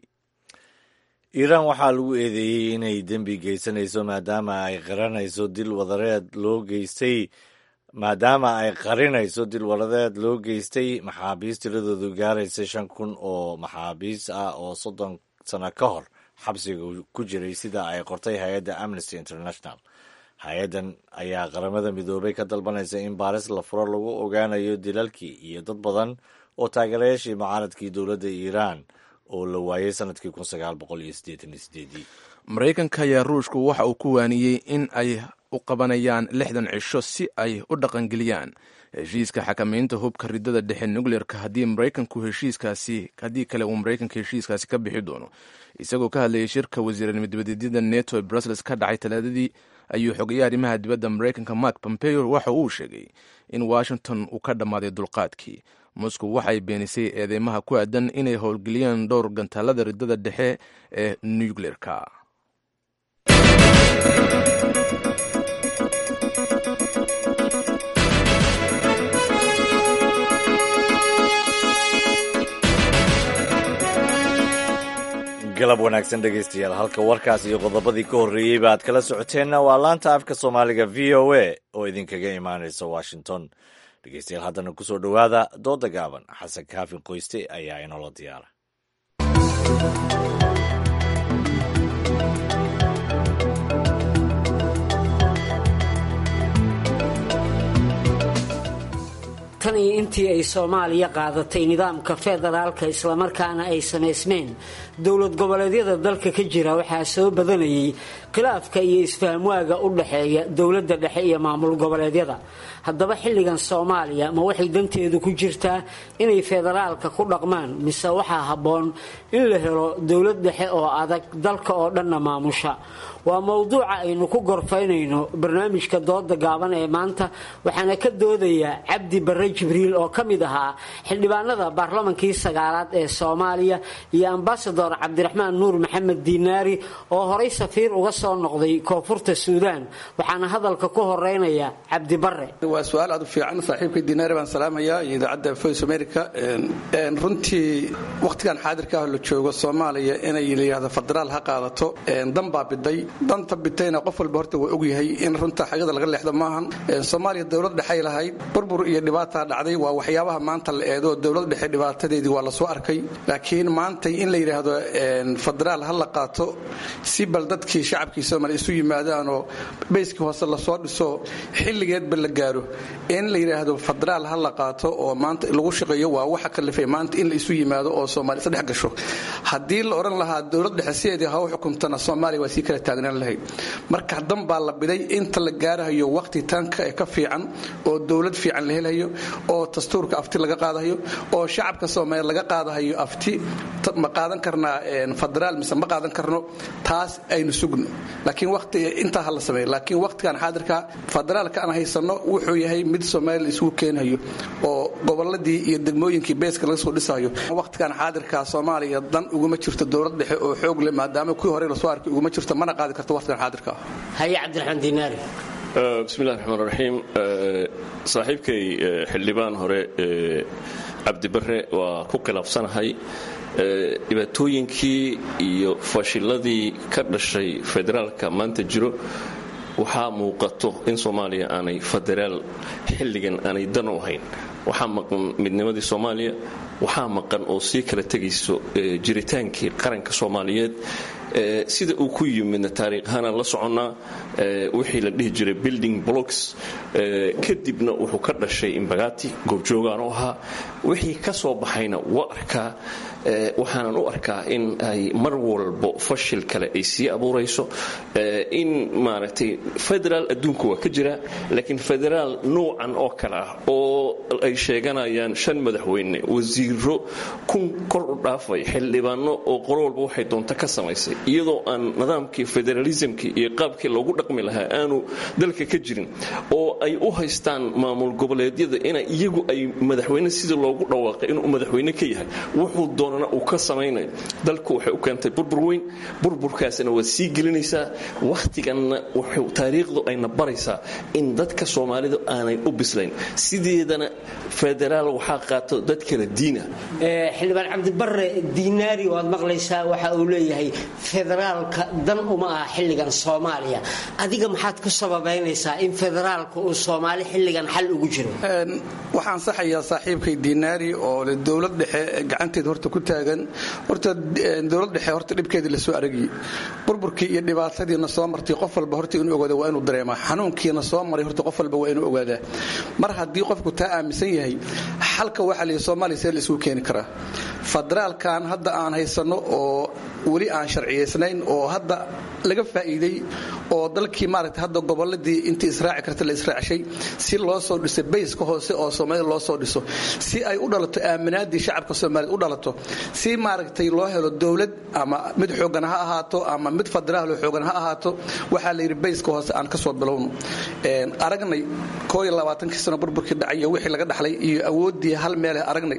iiraan waxaa lagu eedeeyey inay dembi geysanayso maadaama ay qaranayso dil wadareed loo geystay maadaama ay qarinayso dil wadareed loo geystay maxaabiis tiradoodu gaaraysa shan kun oo maxaabiis ah oo soddon sano ka hor xabsiga ku jiray sida ay qortay hay-adda amnesty international hay-addan ayaa qaramada midoobay ka dalbanaysa in baaris la furo lagu ogaanayo dilalkii iyo dad badan oo taageerayaashii mucaaradkii dowladda iiraan oo la waayey sanadkii kun sagaal boqol iyo siddeetan iyo sideedii maraykanka ayaa ruushku waxa uu ku waaniyey in ay u qabanayaan lixdan cisho si ay u dhaqangeliyaan heshiiska xakamaynta hubka ridada dhexe nucleerka haddii maraykanku heshiiskaasi haddii kale uu maraykanka heshiiskaasi ka bixi doono isagoo ka hadlayay shirka wasiiranimo dibadeedyada neto ee brussels ka dhacay talaadadii ayuu xogeeyay arrimaha dibadda maraykanka mark pompeo waxa uu sheegay in washington uu ka dhammaaday dulqaadkii moscow waxay beenisay eedeymaha ku aadan inay howlgeliyaan dhowr gantaalada ridada dhexe ee nucleerka galab wanaagsan dhegaystayaal halka warkaas iyo qodobadii ka horreeyeyba aad kala socoteenna waa laanta afka soomaaliga v o a oo idinkaga imaanaysa washington dhegeystayaal haddana ku soo dhowaada dooda gaaban xasan kaafin qoyste ayaa inoola diyaara tan tan iyo intii ay soomaaliya qaadatay nidaamka federaalka islamarkaana ay samaysmeen dowlad goboleedyada dalka ka jira waxaa soo badanayay khilaafka iyo isfahamwaaga u dhaxeeya dowladda dhexe iyo maamul goboleedyada haddaba xilligan soomaaliya ma waxay danteedu ku jirtaa inay federaalka ku dhaqmaan mise waxaa habboon in la helo dowlad dhexe oo adag dalka oo dhanna maamusha waa mowduuca aynu ku gorfaynayno barnaamijka dooda gaaban ee maanta waxaana ka doodayaa cabdi barre jibriil oo ka mid ahaa xildhibaanada baarlamankii sagaalaad ee soomaaliya iyo ambasador cabdiraxmaan nuur maxamed diinaari oo horay safiir uga soo noqday koonfurta suudaan waxaana hadalka ku horeynaya cabdi barre waa su-aal aad u fiican saaxiibkay diinaari baan salaamayaa iyo idaacadda voice america runtii wakhtigan xaadirka ah la joogo soomaaliya inay layihahdo federaal ha qaadato dan baa biday danta bitayna qof walba horta waa ogyahay in runta xagada laga leexdo maahan soomaaliya dowlad dhexay lahayd burbur iyo dhibaataa dhacday waa waxyaabaha maanta la eedo dowlad dhexe dhibaatadeedii waa lasoo arkay laakiin maantay in la yidhaahdo federaal ha la qaato si bal dadkii shacabkii soomaaliya isu yimaadaanoo bayskii hoose lasoo dhiso xilligeedba la gaaro in la yidhaahdo federaal ha la qaato oo maanta lagu shaqeeyo waa waxa kalifay maanta in la isu yimaado oo soomaaliya sadhex gasho haddii la odhan lahaa dowlad dhexe sideedii ha u xukumtana soomaaliya waa sii kala taagnaan lahayd marka dan baa la biday inta la gaarahayo waqti tanka ee ka fiican oo dowlad fiican la helayo oo dastuurka afti laga qaadahayo oo shacabka soomaaliya laga qaadahayo afti ma qaadan karnaa federaal mise ma qaadan karno taas aynu sugno laakiin waqti intaa ha la sameeyo laakiin waqtigan xaadirka federaalka aan haysano wuxuu yahay mid soomaaliya isugu keenayo oo goboladii iyo degmooyinkii beeska laga soo dhisayo waqtigan xaadirka soomaaliya dan uguma jirto dowlad dhexe oo xoog leh maadaama kuwii hore lasoo arkay uguma jirto mana qaadi karto waqtigan xaadirka haye cabdiraxmaan diinaari bismillahi raxmaan raxiim saaxiibkay xildhibaan hore cabdibare waa ku khilaafsanahay dhibaatooyinkii iyo fashiladii ka dhashay federaalka maanta jiro waxaa muuqato in soomaaliya aanay federaal xilligan aanay dan u ahayn waxaa maqan midnimadii soomaaliya waxaa maqan oo sii kala tegayso jiritaankii qaranka soomaaliyeed sida uu ku yimidna taariikhaana la soconnaa wixii la dhihi jiray building blocks kadibna wuxuu ka dhashay imbagati goobjoogaan u ahaa wixii ka soo baxayna waa arkaa waxaanan u arkaa in ay mar walbo fashil kale ay sii abuurayso in maaragtay federaal adduunku waa ka jira laakiin federaal nuucan oo kale ah oo ay sheeganayaan shan madaxweyne wasiiro kun kor u dhaafay xildhibaano oo qolo walba waxay doonta ka samaysay iyadoo aan nidaamkii federalismkii iyo qaabkii loogu dhaqmi lahaa aanu dalka ka jirin oo ay u haystaan maamul goboleedyada ina iyagu ay madaxweyne sidii loogu dhawaaqay inuu madaxweyne ka yahay wuxuu doonana uu ka samaynayo dalku waxay u keentay burbur weyn burburkaasina waa sii gelinaysaa wakhtiganna taariikhdu ayna baraysaa in dadka soomaalidu aanay u bislayn sideedana federaal waxaa qaato dad kala diina xildhibaan cabdibare diinaari waad maqlaysaa waxa uu leeyahay federaalka dan uma aha xilligan soomaaliya adiga maxaad ku sababaynaysaa in federaalka uu soomaali xilligan xal ugu jiro waxaan saxayaa saaxiibkay diinaari oo le dowlad dhexe gacanteeda horta ku taagan horta dowlad dhexe horta dhibkeedii lasoo aragiyey burburkii iyo dhibaatadiina soo martay qof walba horta inuu ogaada waa inuu dareemaa xanuunkiina soo maray horta qof walba waa inuu ogaadaa mar haddii qofku taa aaminsan yahay xalka waxaa la yidhi soomaaliya see la isugu keeni karaa federaalkan hadda aan haysanno oo weli aan sharciyaysnayn oo hadda laga faa'iiday oo dalkii maaragtay hadda goboladii intii israaci karta la israacshay si loo soo dhiso bayska hoose oo soomaalida loo soo dhiso si ay u dhalato aaminaadii shacabka soomaaliyed u dhalato si maaragtay loo helo dowlad ama mid xoogan ha ahaato ama mid federaaloo xoogan ha ahaato waxaa la yidhi bayska hoose aan ka soo bilowno aragnay koo iyo labaatankii sano burburkii dhacay iyo wixii laga dhaxlay iyo awooddii hal meeleh aragnay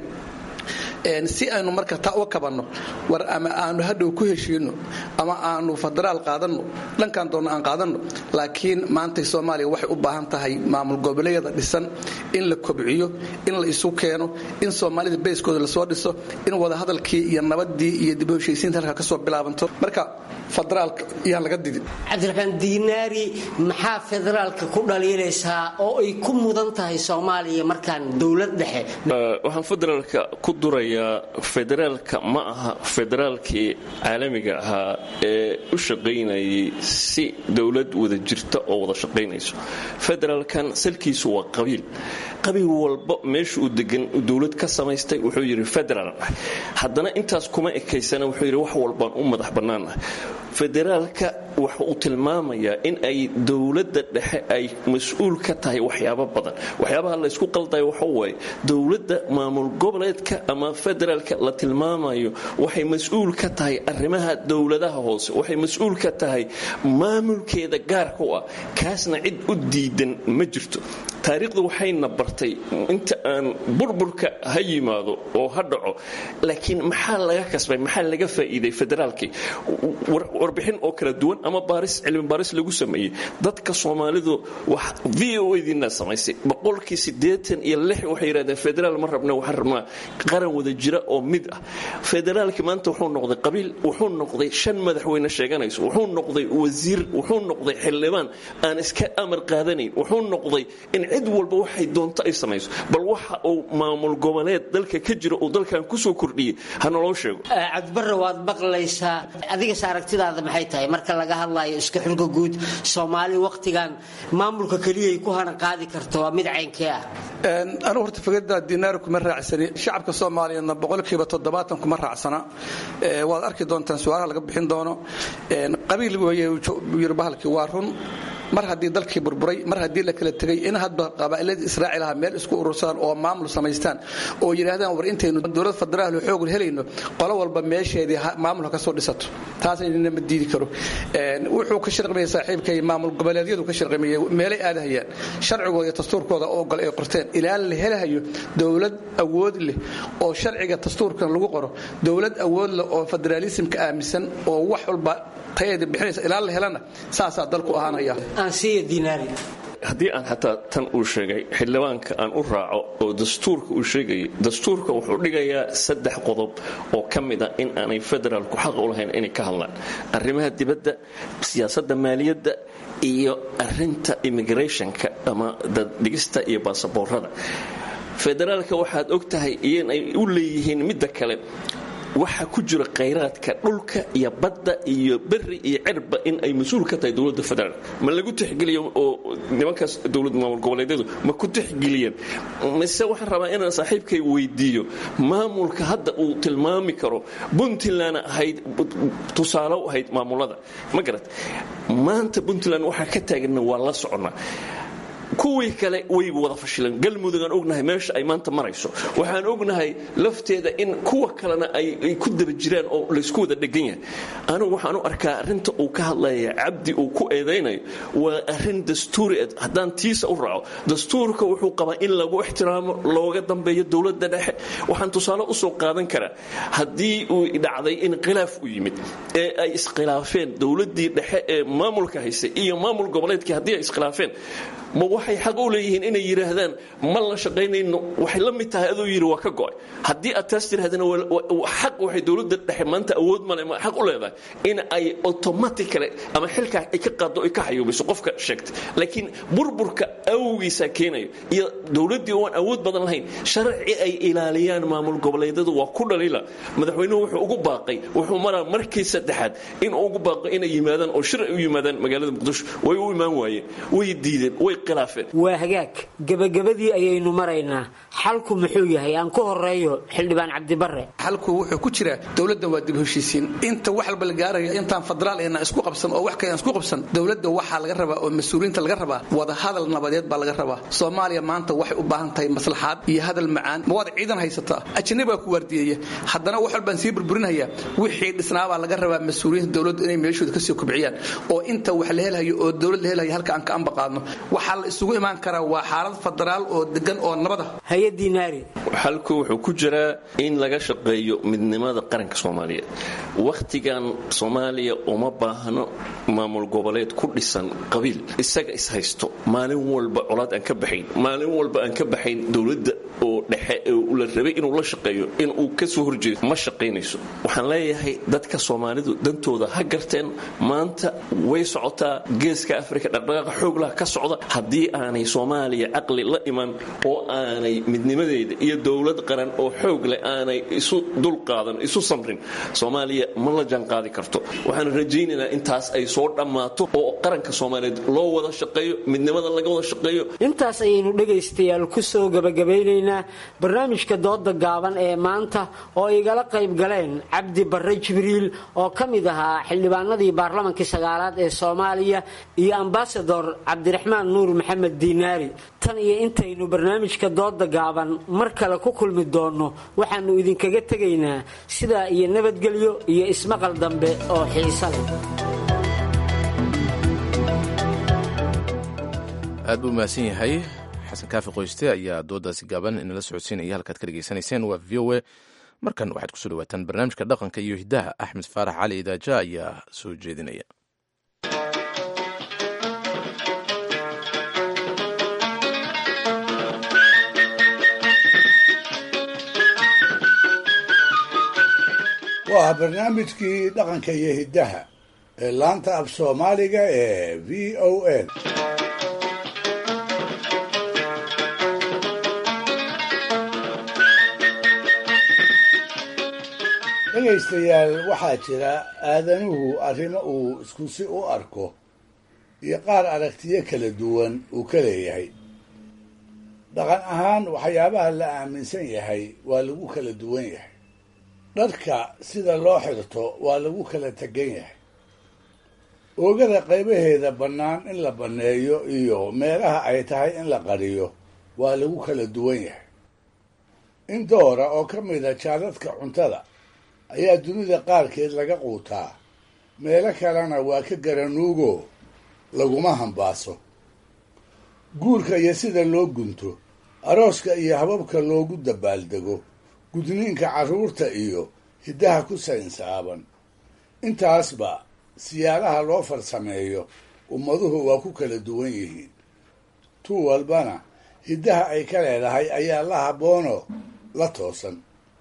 si aynu marka taa u kabanno war ama aanu hadhow ku heshiino ama aanu federaal qaadanno dhankan doonno aan qaadanno laakiin maantay soomaaliya waxay u baahan tahay maamul goboleedyada dhisan in la kobciyo in la isu keeno in soomaalida bayskooda lasoo dhiso in wadahadalkii iyo nabadii iyo dib u heshiisiinta halka kasoo bilaabanto marka federaalka yaan laga didin cabdiraxmaan diinaari maxaa federaalka ku dhaliilaysaa oo ay ku mudan tahay soomaaliya markaan dowlad dhexe waxaan federaalka ku duraya soomaaliya federaalka ma aha federaalkii caalamiga ahaa ee u shaqaynayay si dowlad wada jirta oo wada shaqaynayso federaalkan salkiisu waa qabiil qabiil walba meesha uu degan dowlad ka samaystay wuxuu yidhi federaal ah haddana intaas kuma ekaysana wuxuu yidhi wax walbaan u madax bannaanah federaalka waxa uu tilmaamayaa in ay dowladda dhexe ay mas-uul ka tahay waxyaabo badan waxyaabaha laysku qaldayo waxa waaye dowladda maamul goboleedka ama federaalka la tilmaamayo waxay mas-uul ka tahay arrimaha dowladaha hoose waxay mas-uul ka tahay maamulkeeda gaarka u ah kaasna cid u diidan ma jirto taariikhdu waxayna bartay inta aan burburka ha yimaado oo ha dhaco laakiin maxaa laga kasbay maxaa laga faa'iiday federaalkii warbixin oo kala duwan ama baaris cilmi baaris lagu sameeyey dadka soomaalidu v o diina samaysay boqolkii siddeetan iyo lix waxay yidhahdeen federaal ma rabna waxaan rabnaa qaran wada jira oo mid ah federaalkii maanta wuxuu noqday qabiil wuxuu noqday shan madaxweyne sheeganayso wuxuu noqday wasiir wuxuu noqday xildhibaan aan iska amar qaadanayn wuxuu noqday in cid walba waxay doonto ay samayso bal waxa uu maamul goboleed dalka ka jira uu dalkan kusoo kordhiyey hanaloo sheego cabdibarre waad maqlaysaa adigas aragtidaada maxay tahay marka laga hadlayo iska xulka guud soomaali wakhtigan maamulka keliyay ku hana qaadi karto waa mid caynkee ah anugu horta fikradda dinaar kuma raacsani shacabka soomaaliyeedna boqolkiiba toddobaatan kuma raacsana waad arki doontaan su-aalaha laga bixin doono qabiil yiri bahalkii waa run mar haddii dalkii burburay mar haddii la kala tegay in hadba qabaa'iladii israaci lahaa meel isku urursadaan oo maamul samaystaan oo yidhaahdaan war intaynu dowlad federaal xoog helayno qolo walba meesheedii maamulka ka soo dhisato taasayna ma diidi karo wuxuu ka shirqimaya saaxiibkay maamul goboleedyadu ka shirqimaya meelay aadahayaan sharcigooda iyo dastuurkooda oo gol ay qorteen ilaa la helahayo dowlad awood leh oo sharciga dastuurkan lagu qoro dowlad awood leh oo federaalismka aaminsan oo wax walba tayaeda bixinaysa ilaa la helana saasaa dalku ahaanaya haddii aan xataa tan uu sheegay xildhibaanka aan u raaco oo dastuurka uu sheegayay dastuurka wuxuu dhigayaa saddex qodob oo ka mid a in aanay federaalku xaq u lahayn inay ka hadlaan arrimaha dibadda siyaasadda maaliyadda iyo arinta immigrationka ama daddhigista iyo baasaboorada federaalka waxaad og tahay inay u leeyihiin midda kale waxa ku jira khayraadka dhulka iyo badda iyo beri iyo cirba in ay mas-uul ka tahay dowladda federaalk ma lagu tixgeliyo oo nimankaas dowlad maamul goboleedyadu ma ku tixgeliyeen mise waxaan rabaa inaan saaxiibkay weydiiyo maamulka hadda uu tilmaami karo puntland ahayd tusaale u ahayd maamulada ma garat maanta puntland waxaa ka taagana waa la soconnaa kuwii kale way wada fashileen galmudug aan ognahay meesha ay maanta marayso waxaan ognahay lafteeda in kuwa kalena ay ku daba jiraan oo laysku wada dhegan yahay anigu waxaan u arkaa arinta uu ka hadlaya cabdi uu ku eedaynayo waa arin dastuuri haddaan tiisa u raaco dastuurka wuxuu qabaa in lagu ixtiraamo looga dambeeyo dowladda dhexe waxaan tusaale usoo qaadan karaa haddii uu dhacday in khilaaf u yimid ee ay iskhilaafeen dowladdii dhexe ee maamulka haysay iyo maamul goboleedkii haddii ay iskhilaafeen ma waxay xaq u leeyihiin inay yidhaahdaan ma la shaqaynayno waxay la mid tahay aduu yidhi waa ka go'ay haddii aad taas tidhahdana xaq waxay dowladda dhexe maanta awood male ma xaq u leedahay in ay automatically ama xilkaa ay ka qaaddo ay ka xayuubiso qofka sheegtay laakiin burburka awgiisaa keenayo iyo dowladdii oon awood badan lahayn sharci ay ilaaliyaan maamul goboleedyadu waa ku dhaliila madaxweynuhu wuxuu ugu baaqay wuxuu maraa markii saddexaad inuu ugu baaqay inay yimaadaan oo shir ay u yimaadaan magaalada muqdisho way u imaan waayeen way diideen way waa hagaag gebagabadii ayaynu maraynaa xalku muxuu yahay aan ku horeeyo xildhibaan cabdibare xalku wuxuu ku jiraa dowladda waa dib heshiisiin inta wax walba la gaaraya intaan federaal ayna isku qabsan oo wax kale aan isku qabsan dowladda waxaa laga rabaa oo mas-uuliyiinta laga rabaa wada hadal nabadeed baa laga rabaa soomaaliya maanta waxay u baahan tahay maslaxaad iyo hadal macaan ma waad ciidan haysataa ajanabi baa ku waardiyeeya haddana wax walbaan sii burburinaya wixii dhisnaabaa laga rabaa mas-uuliyiinta dowladdu inay meeshooda kasii kubciyaan oo inta wax la helayo oo dowlad la helayo halka aan ka ambaqaadno waxaa la isugu imaan karaa waa xaalad federaal oo degan oo nabada hay-adinaari xalku wuxuu ku jiraa in laga shaqeeyo midnimada qaranka soomaaliyeed wakhtigan soomaaliya uma baahno maamul goboleed ku dhisan qabiil isaga ishaysto maalin walba colaad aan ka baxayn maalin walba aan ka baxayn dowladda oo dhexe la rabay inuu la shaqeeyo inuu ka soo horjeedo ma shaqaynayso waxaan leeyahay dadka soomaalidu dantooda ha garteen maanta way socotaa geeska afrika dhaqdhaqaaqa xooglaha ka socda haddii aanay soomaaliya caqli la iman oo aanay midnimadeeda iyo dowlad qaran oo xoog leh aanay isu dulqaadan isu samrin soomaaliya ma la jaanqaadi karto waxaan rajaynaynaa intaas ay soo dhammaato oo qaranka soomaaliyeed loo wada shaqeeyo midnimada laga wada shaqeeyo intaas ayaynu dhegaystayaal ku soo gabagabaynaynaa barnaamijka dooda gaaban ee maanta oo igala qayb galeen cabdi barre jibriil oo ka mid ahaa xildhibaanadii baarlamankii sagaalaad ee soomaaliya iyo ambasador cabdiraxmaan nuur maxamed diinaari tan iyo intaynu barnaamijka dooda gaaban mar kale ku kulmi doonno waxaannu idinkaga tegaynaa sidaa iyo nabadgelyo iyo ismaqal dambe oo xiisa leh aad buu mahadsan yahay xasan kaafi qoyste ayaa doodaasi gaaban inala socodsiinaya halkaad ka dhegaysanayseen waa v o a markan waxaad kusoo dhawaataan barnaamijka dhaqanka iyo hiddaha axmed faarax cali idaaja ayaa soo jeedinaya waa barnaamijkii dhaqanka iyo hiddaha ee laanta af soomaaliga ee v o a dhegaystayaal waxaa jira aadanuhu arrimo uu isku si u arko iyo qaar aragtiyo kala duwan uu ka leeyahay dhaqan ahaan waxyaabaha la aaminsan yahay waa lagu kala duwan yahay dharka sida loo xirto waa lagu kala tegan yahay oogada qaybaheeda bannaan in la banneeyo iyo meelaha ay tahay in la qariyo waa lagu kala duwan yahay in doora oo ka mida jaadadka cuntada ayaa dunida qaarkeed laga quutaa meelo kalena waa ka garanuugo laguma hambaaso guurka iyo sida loo gunto arooska iyo hababka loogu dabaaldego gudniinka carruurta iyo hiddaha ku saynsaaban intaasba siyaalaha loo farsameeyo ummaduhu waa ku kala duwan yihiin tu walbana hiddaha ay ka leedahay ayaa la habboonoo la toosan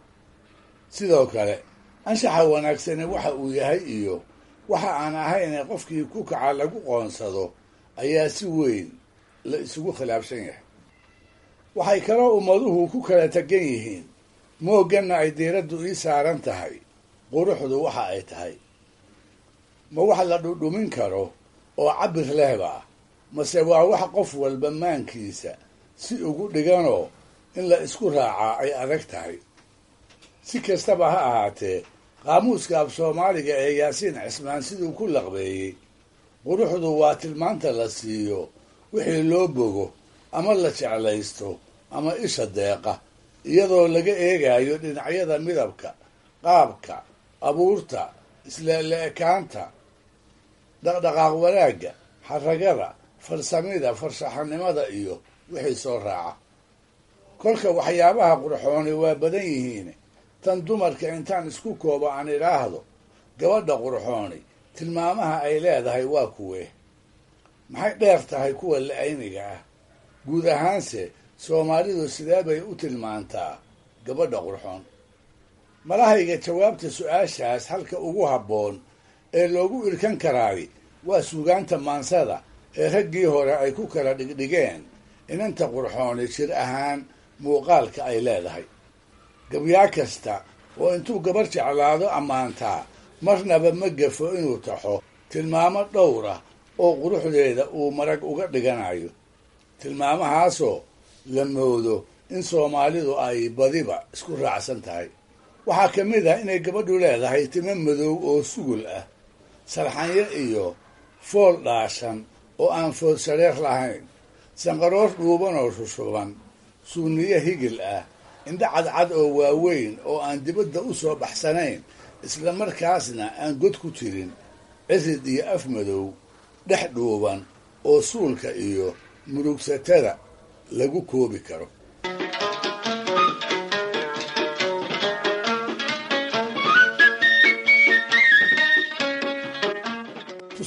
sidoo kale anshaxa wanaagsani waxa uu yahay iyo waxa aan ahayne qofkii ku kaca lagu qoonsado ayaa si weyn la isugu khilaafsan yahay waxay kaloo ummaduhu ku kala tegan yihiin moogganna ay diiraddu ii saaran tahay quruxdu waxa ay tahay ma wax la dhudhumin karo oo cabir lehba mase waa wax qof walba maankiisa si ugu dhiganoo in la isku raacaa ay adag tahay si kastaba ha ahaatee qaamuuska af soomaaliga ee yaasiin cismaan siduu ku laqbeeyey quruxdu waa tilmaanta la siiyo wixii loo bogo ama la jeclaysto ama isha deeqa iyadoo laga eegayo dhinacyada midabka qaabka abuurta isleele-ekaanta dhaqdhaqaaq wanaagga xaragada farsamida farshaxanimada iyo wixii soo raaca kolka waxyaabaha qurxooni waa badan yihiin tan dumarka intaan isku koobo aan idhaahdo gabadha qurxooni tilmaamaha ay leedahay waa kuwee maxay dheer tahay kuwa la-ayniga ah guud ahaanse soomaalidu sidee bay u tilmaantaa gabadha qurxoon malahayga jawaabta su-aashaas halka ugu habboon ee loogu irkan karaay waa suugaanta maansada ee raggii hore ay ku kala dhigdhigeen inanta qurxooni jir ahaan muuqaalka ay leedahay gabyaa kasta oo intuu gabar jeclaado ammaantaa marnaba ma gafo inuu taxo tilmaamo dhowr ah oo quruxdeeda uu marag uga dhiganayo tilmaamahaasoo la moodo in soomaalidu ay badiba isku raacsan tahay waxaa ka mid ah inay gabadhu leedahay timo madow oo sugul ah sarxanyo iyo fool dhaashan oo aan food shareer lahayn sanqaroor dhuuban oo shushuban suuniyo higil ah indho cadcad oo waaweyn oo aan dibadda u soo baxsanayn isla markaasna aan god ku jirin cirid iyo af madow dhex dhuuban oo suulka iyo murugsatada lagu koobi karo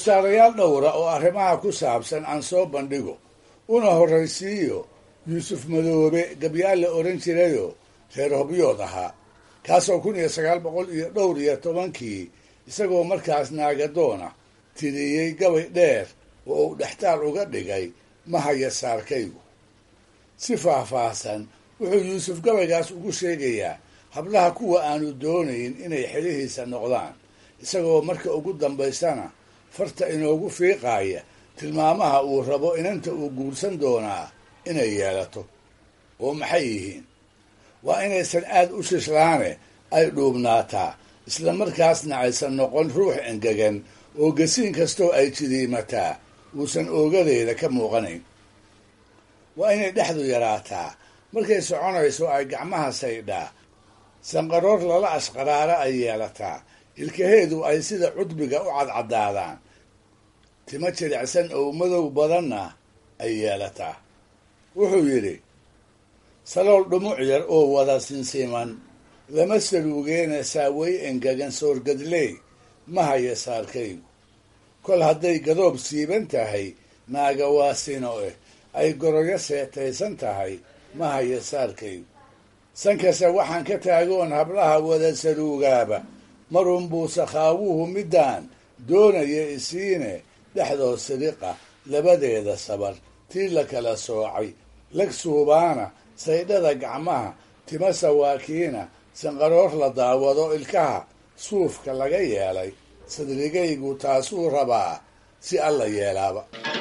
tusaalayaal dhowra oo arrimaha ku saabsan aan soo bandhigo una horraysiiyo yuusuf madoobe gabyaal la odhan jirayoo reer hobyood ahaa kaasoo kun iyo sagaal boqol iyo dhowr iyo tobankii isagoo markaas naagadoona tiriyey gabay dheer oo uu dhextaal uga dhigay mahaya saarkaygu si faahfaahsan wuxuu yuusuf gabaygaas ugu sheegayaa hablaha kuwa aanu doonayn inay xelihiisa noqdaan isagoo marka ugu dambaysana farta inoogu fiiqaaya tilmaamaha uu rabo inanta uu guursan doonaa inay yeelato oo maxay yihiin waa inaysan aad u shishlaane ay dhuubnaataa isla markaasna aysan noqon ruux engegan oo gasiin kastoo ay jidiimataa uusan oogadeeda ka muuqanayn waa inay dhexdu yaraataa markay soconayso ay gacmaha saydhaa sanqaroor lala ashqaraara ay yeelataa ilkaheedu ay sida cudbiga u cadcadaadaan timo jilicsan oo madow badanna ay yeelataa wuxuu yidhi salool dhumuc yar oo wada sinsiman lama saluugeena saawey engegan soorgadley ma haya saarkaygu kol hadday gadoob siiban tahay naaga waa sino eh ay goroyo seetaysan tahay ma haya saarkaygu sankase waxaan ka taagoon hablaha wada saluugaaba marunbuu sakhaawuhu middaan doonaya isiine dhexdood sidiqa labadeeda sabar tii la kala soocay lag suubaana saydhada gacmaha tima sawaakiina sanqaroor la daawado ilkaha suufka laga yeelay sadrigaygu taasuu rabaa si alla yeelaaba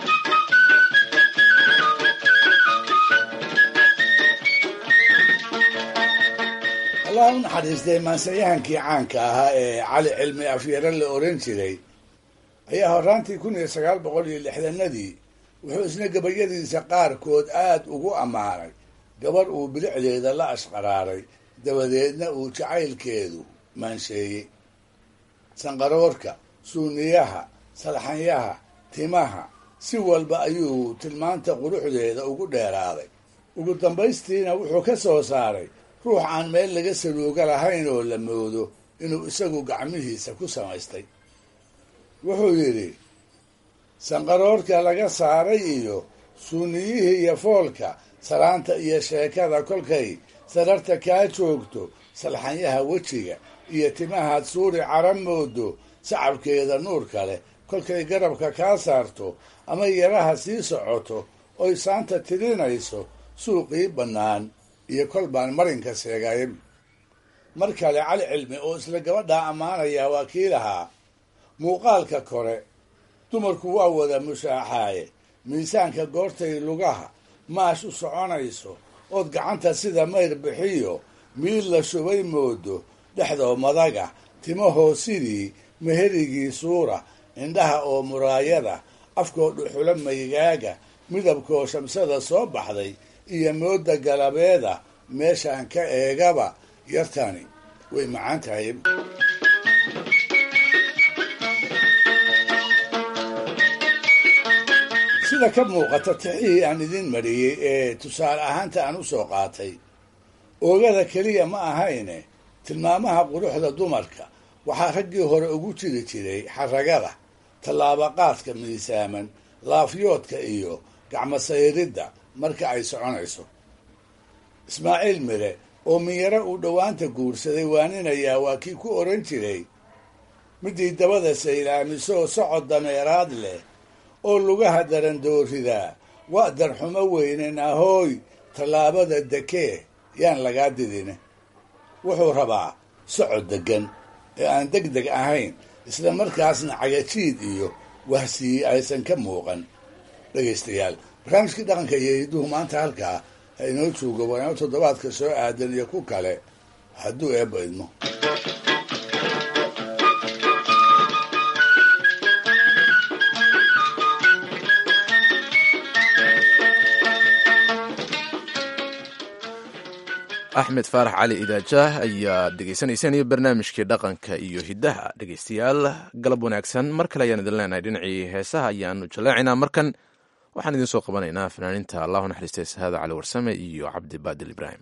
allah u naxariistay maansayahankii caanka ahaa ee cali cilmi afyaro la oran jiray ayaa horaantii kun iyo sagaal boqol iyo lixdanadii wuxuu isna gabayadiisa qaarkood aad ugu ammaanay gabarh uu bilicdeeda la ashqaraaray dabadeedna uu jacaylkeedu maansheeyey sanqaroorka suuniyaha salxanyaha timaha si walba ayuu tilmaanta quruxdeeda ugu dheeraaday ugu dambaystiina wuxuu ka soo saaray ruux aan meel laga saluuga lahayn oo la moodo inuu isagu gacmihiisa ku samaystay wuxuu yidhi sanqaroorka laga saaray iyo suuniyihii iyo foolka salaanta iyo sheekada kolkay sararta kaa joogto salxanyaha wejiga iyo timahaad suuri cara moodo sacabkeeda nuurka leh kolkay garabka kaa saarto ama yaraha sii socoto oy saanta tirinayso suuqii bannaan iyo kol baan marinka seegay mar kale cali cilmi oo isla gabadhaa ammaanayaa waa kii lahaa muuqaalka kore dumarku waa wada mushaaxaaye miisaanka goortay lugaha maash u soconayso ood gacanta sida mayr bixiyo miid la shubay moodo dhexdoo madaga timahoo sidii meherigii suura indhaha oo muraayada afkoo dhuxulo maygaaga midabkoo shamsada soo baxday iyo mooda galabeeda meeshaan ka eegaba yartani way macaan tahay sida ka muuqata tixihii aan idin mariyey ee tusaale ahaanta aan u soo qaatay oogada keliya ma ahayne tilmaamaha quruxda dumarka waxaa raggii hore ugu jiri jiray xaragada tallaabaqaadka miisaaman laafyoodka iyo gacmasayridda marka ay soconayso ismaaciil mire oo minyaro uu dhowaanta guursaday waaninayaa waa kii ku oran jiray midii dabada saylaamisoo socod dameeraad leh oo lugaha darandooridaa waa darxumo weynen ahooy tallaabada dekee yaan lagaa didine wuxuu rabaa socod deggan ee aan deg deg ahayn isla markaasna cagajiid iyo wahsiyi aysan ka muuqan dhegaystayaal barnaamijkii dhaqanka iyo hidduhu maanta halkaa ha inoo joogo waano toddobaadka soo aadan iyo ku kale hadduu eebba idmo axmed faarax cali idaajaah ayaa dhegaysanayseen iyo barnaamijkii dhaqanka iyo hiddaha dhegaystayaal galab wanaagsan mar kale ayaan idin leenahay dhinacii heesaha ayaanu jallaacinaa markan waxaan idiin soo qabanaynaa fanaaninta allahu naxariistay sahaada cali warsame iyo cabdi baadil ibraahim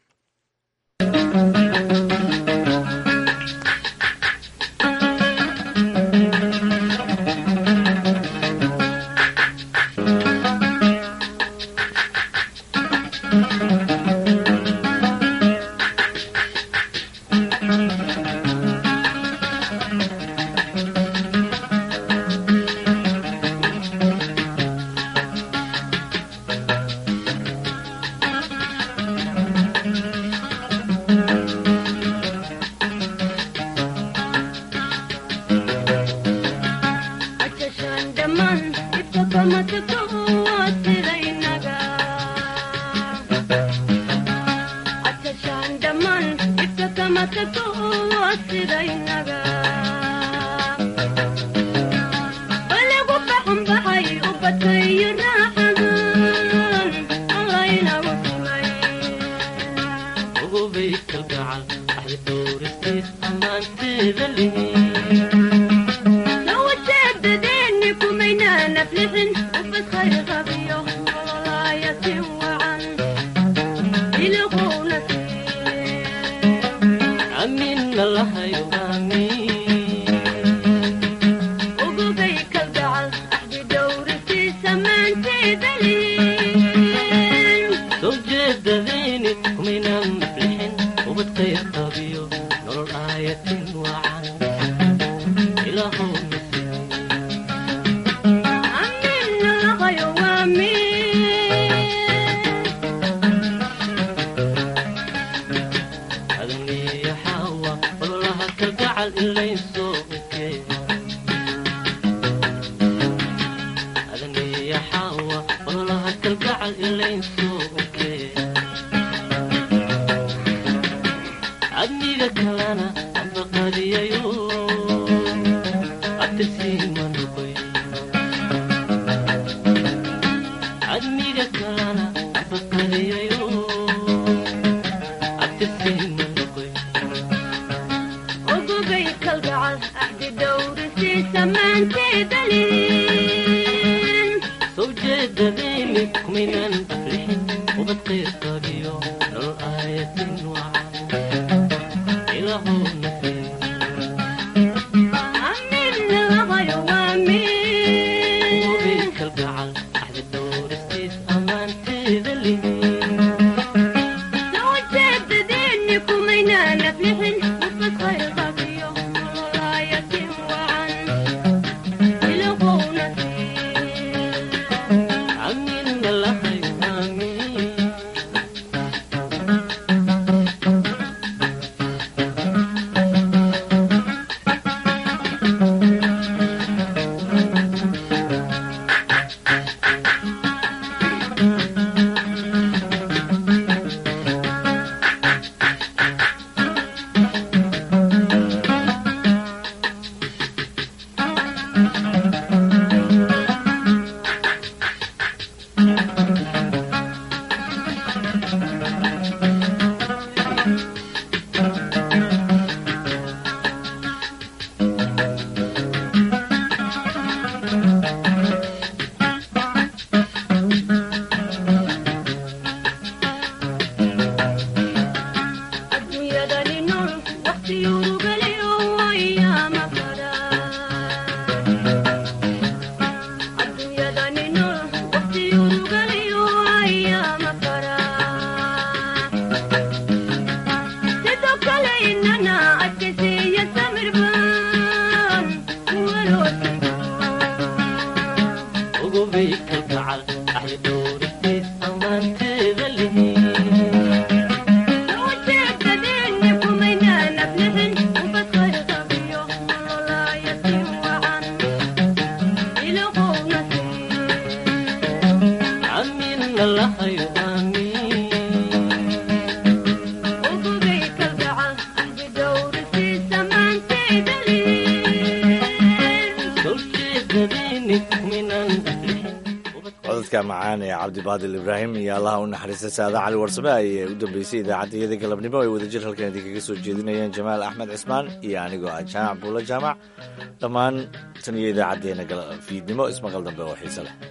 codadka macaan ee cabdibaadil ibraahim iyo allaha u naxariista saada cali warsame ayay u dambeysay idaacaddayada galabnimo ay wadajir halkan idinkaga soo jeedinayeen jamaal axmed cismaan iyo anigoo ah jaamac buulo jaamac dhammaan tan iyo idaacaddeenna fiidnimo ismaqal dambe oo xiise leh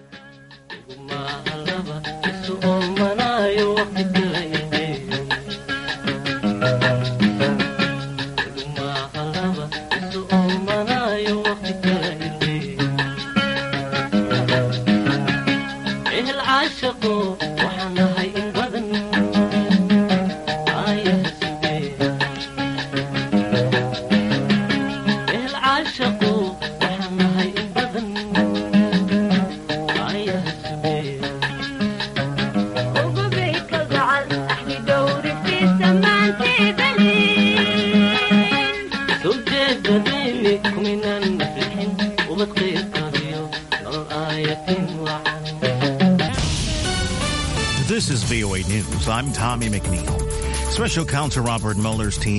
This is VOA News. I'm Tommy McNeil. Special Counsel Robert Mueller's team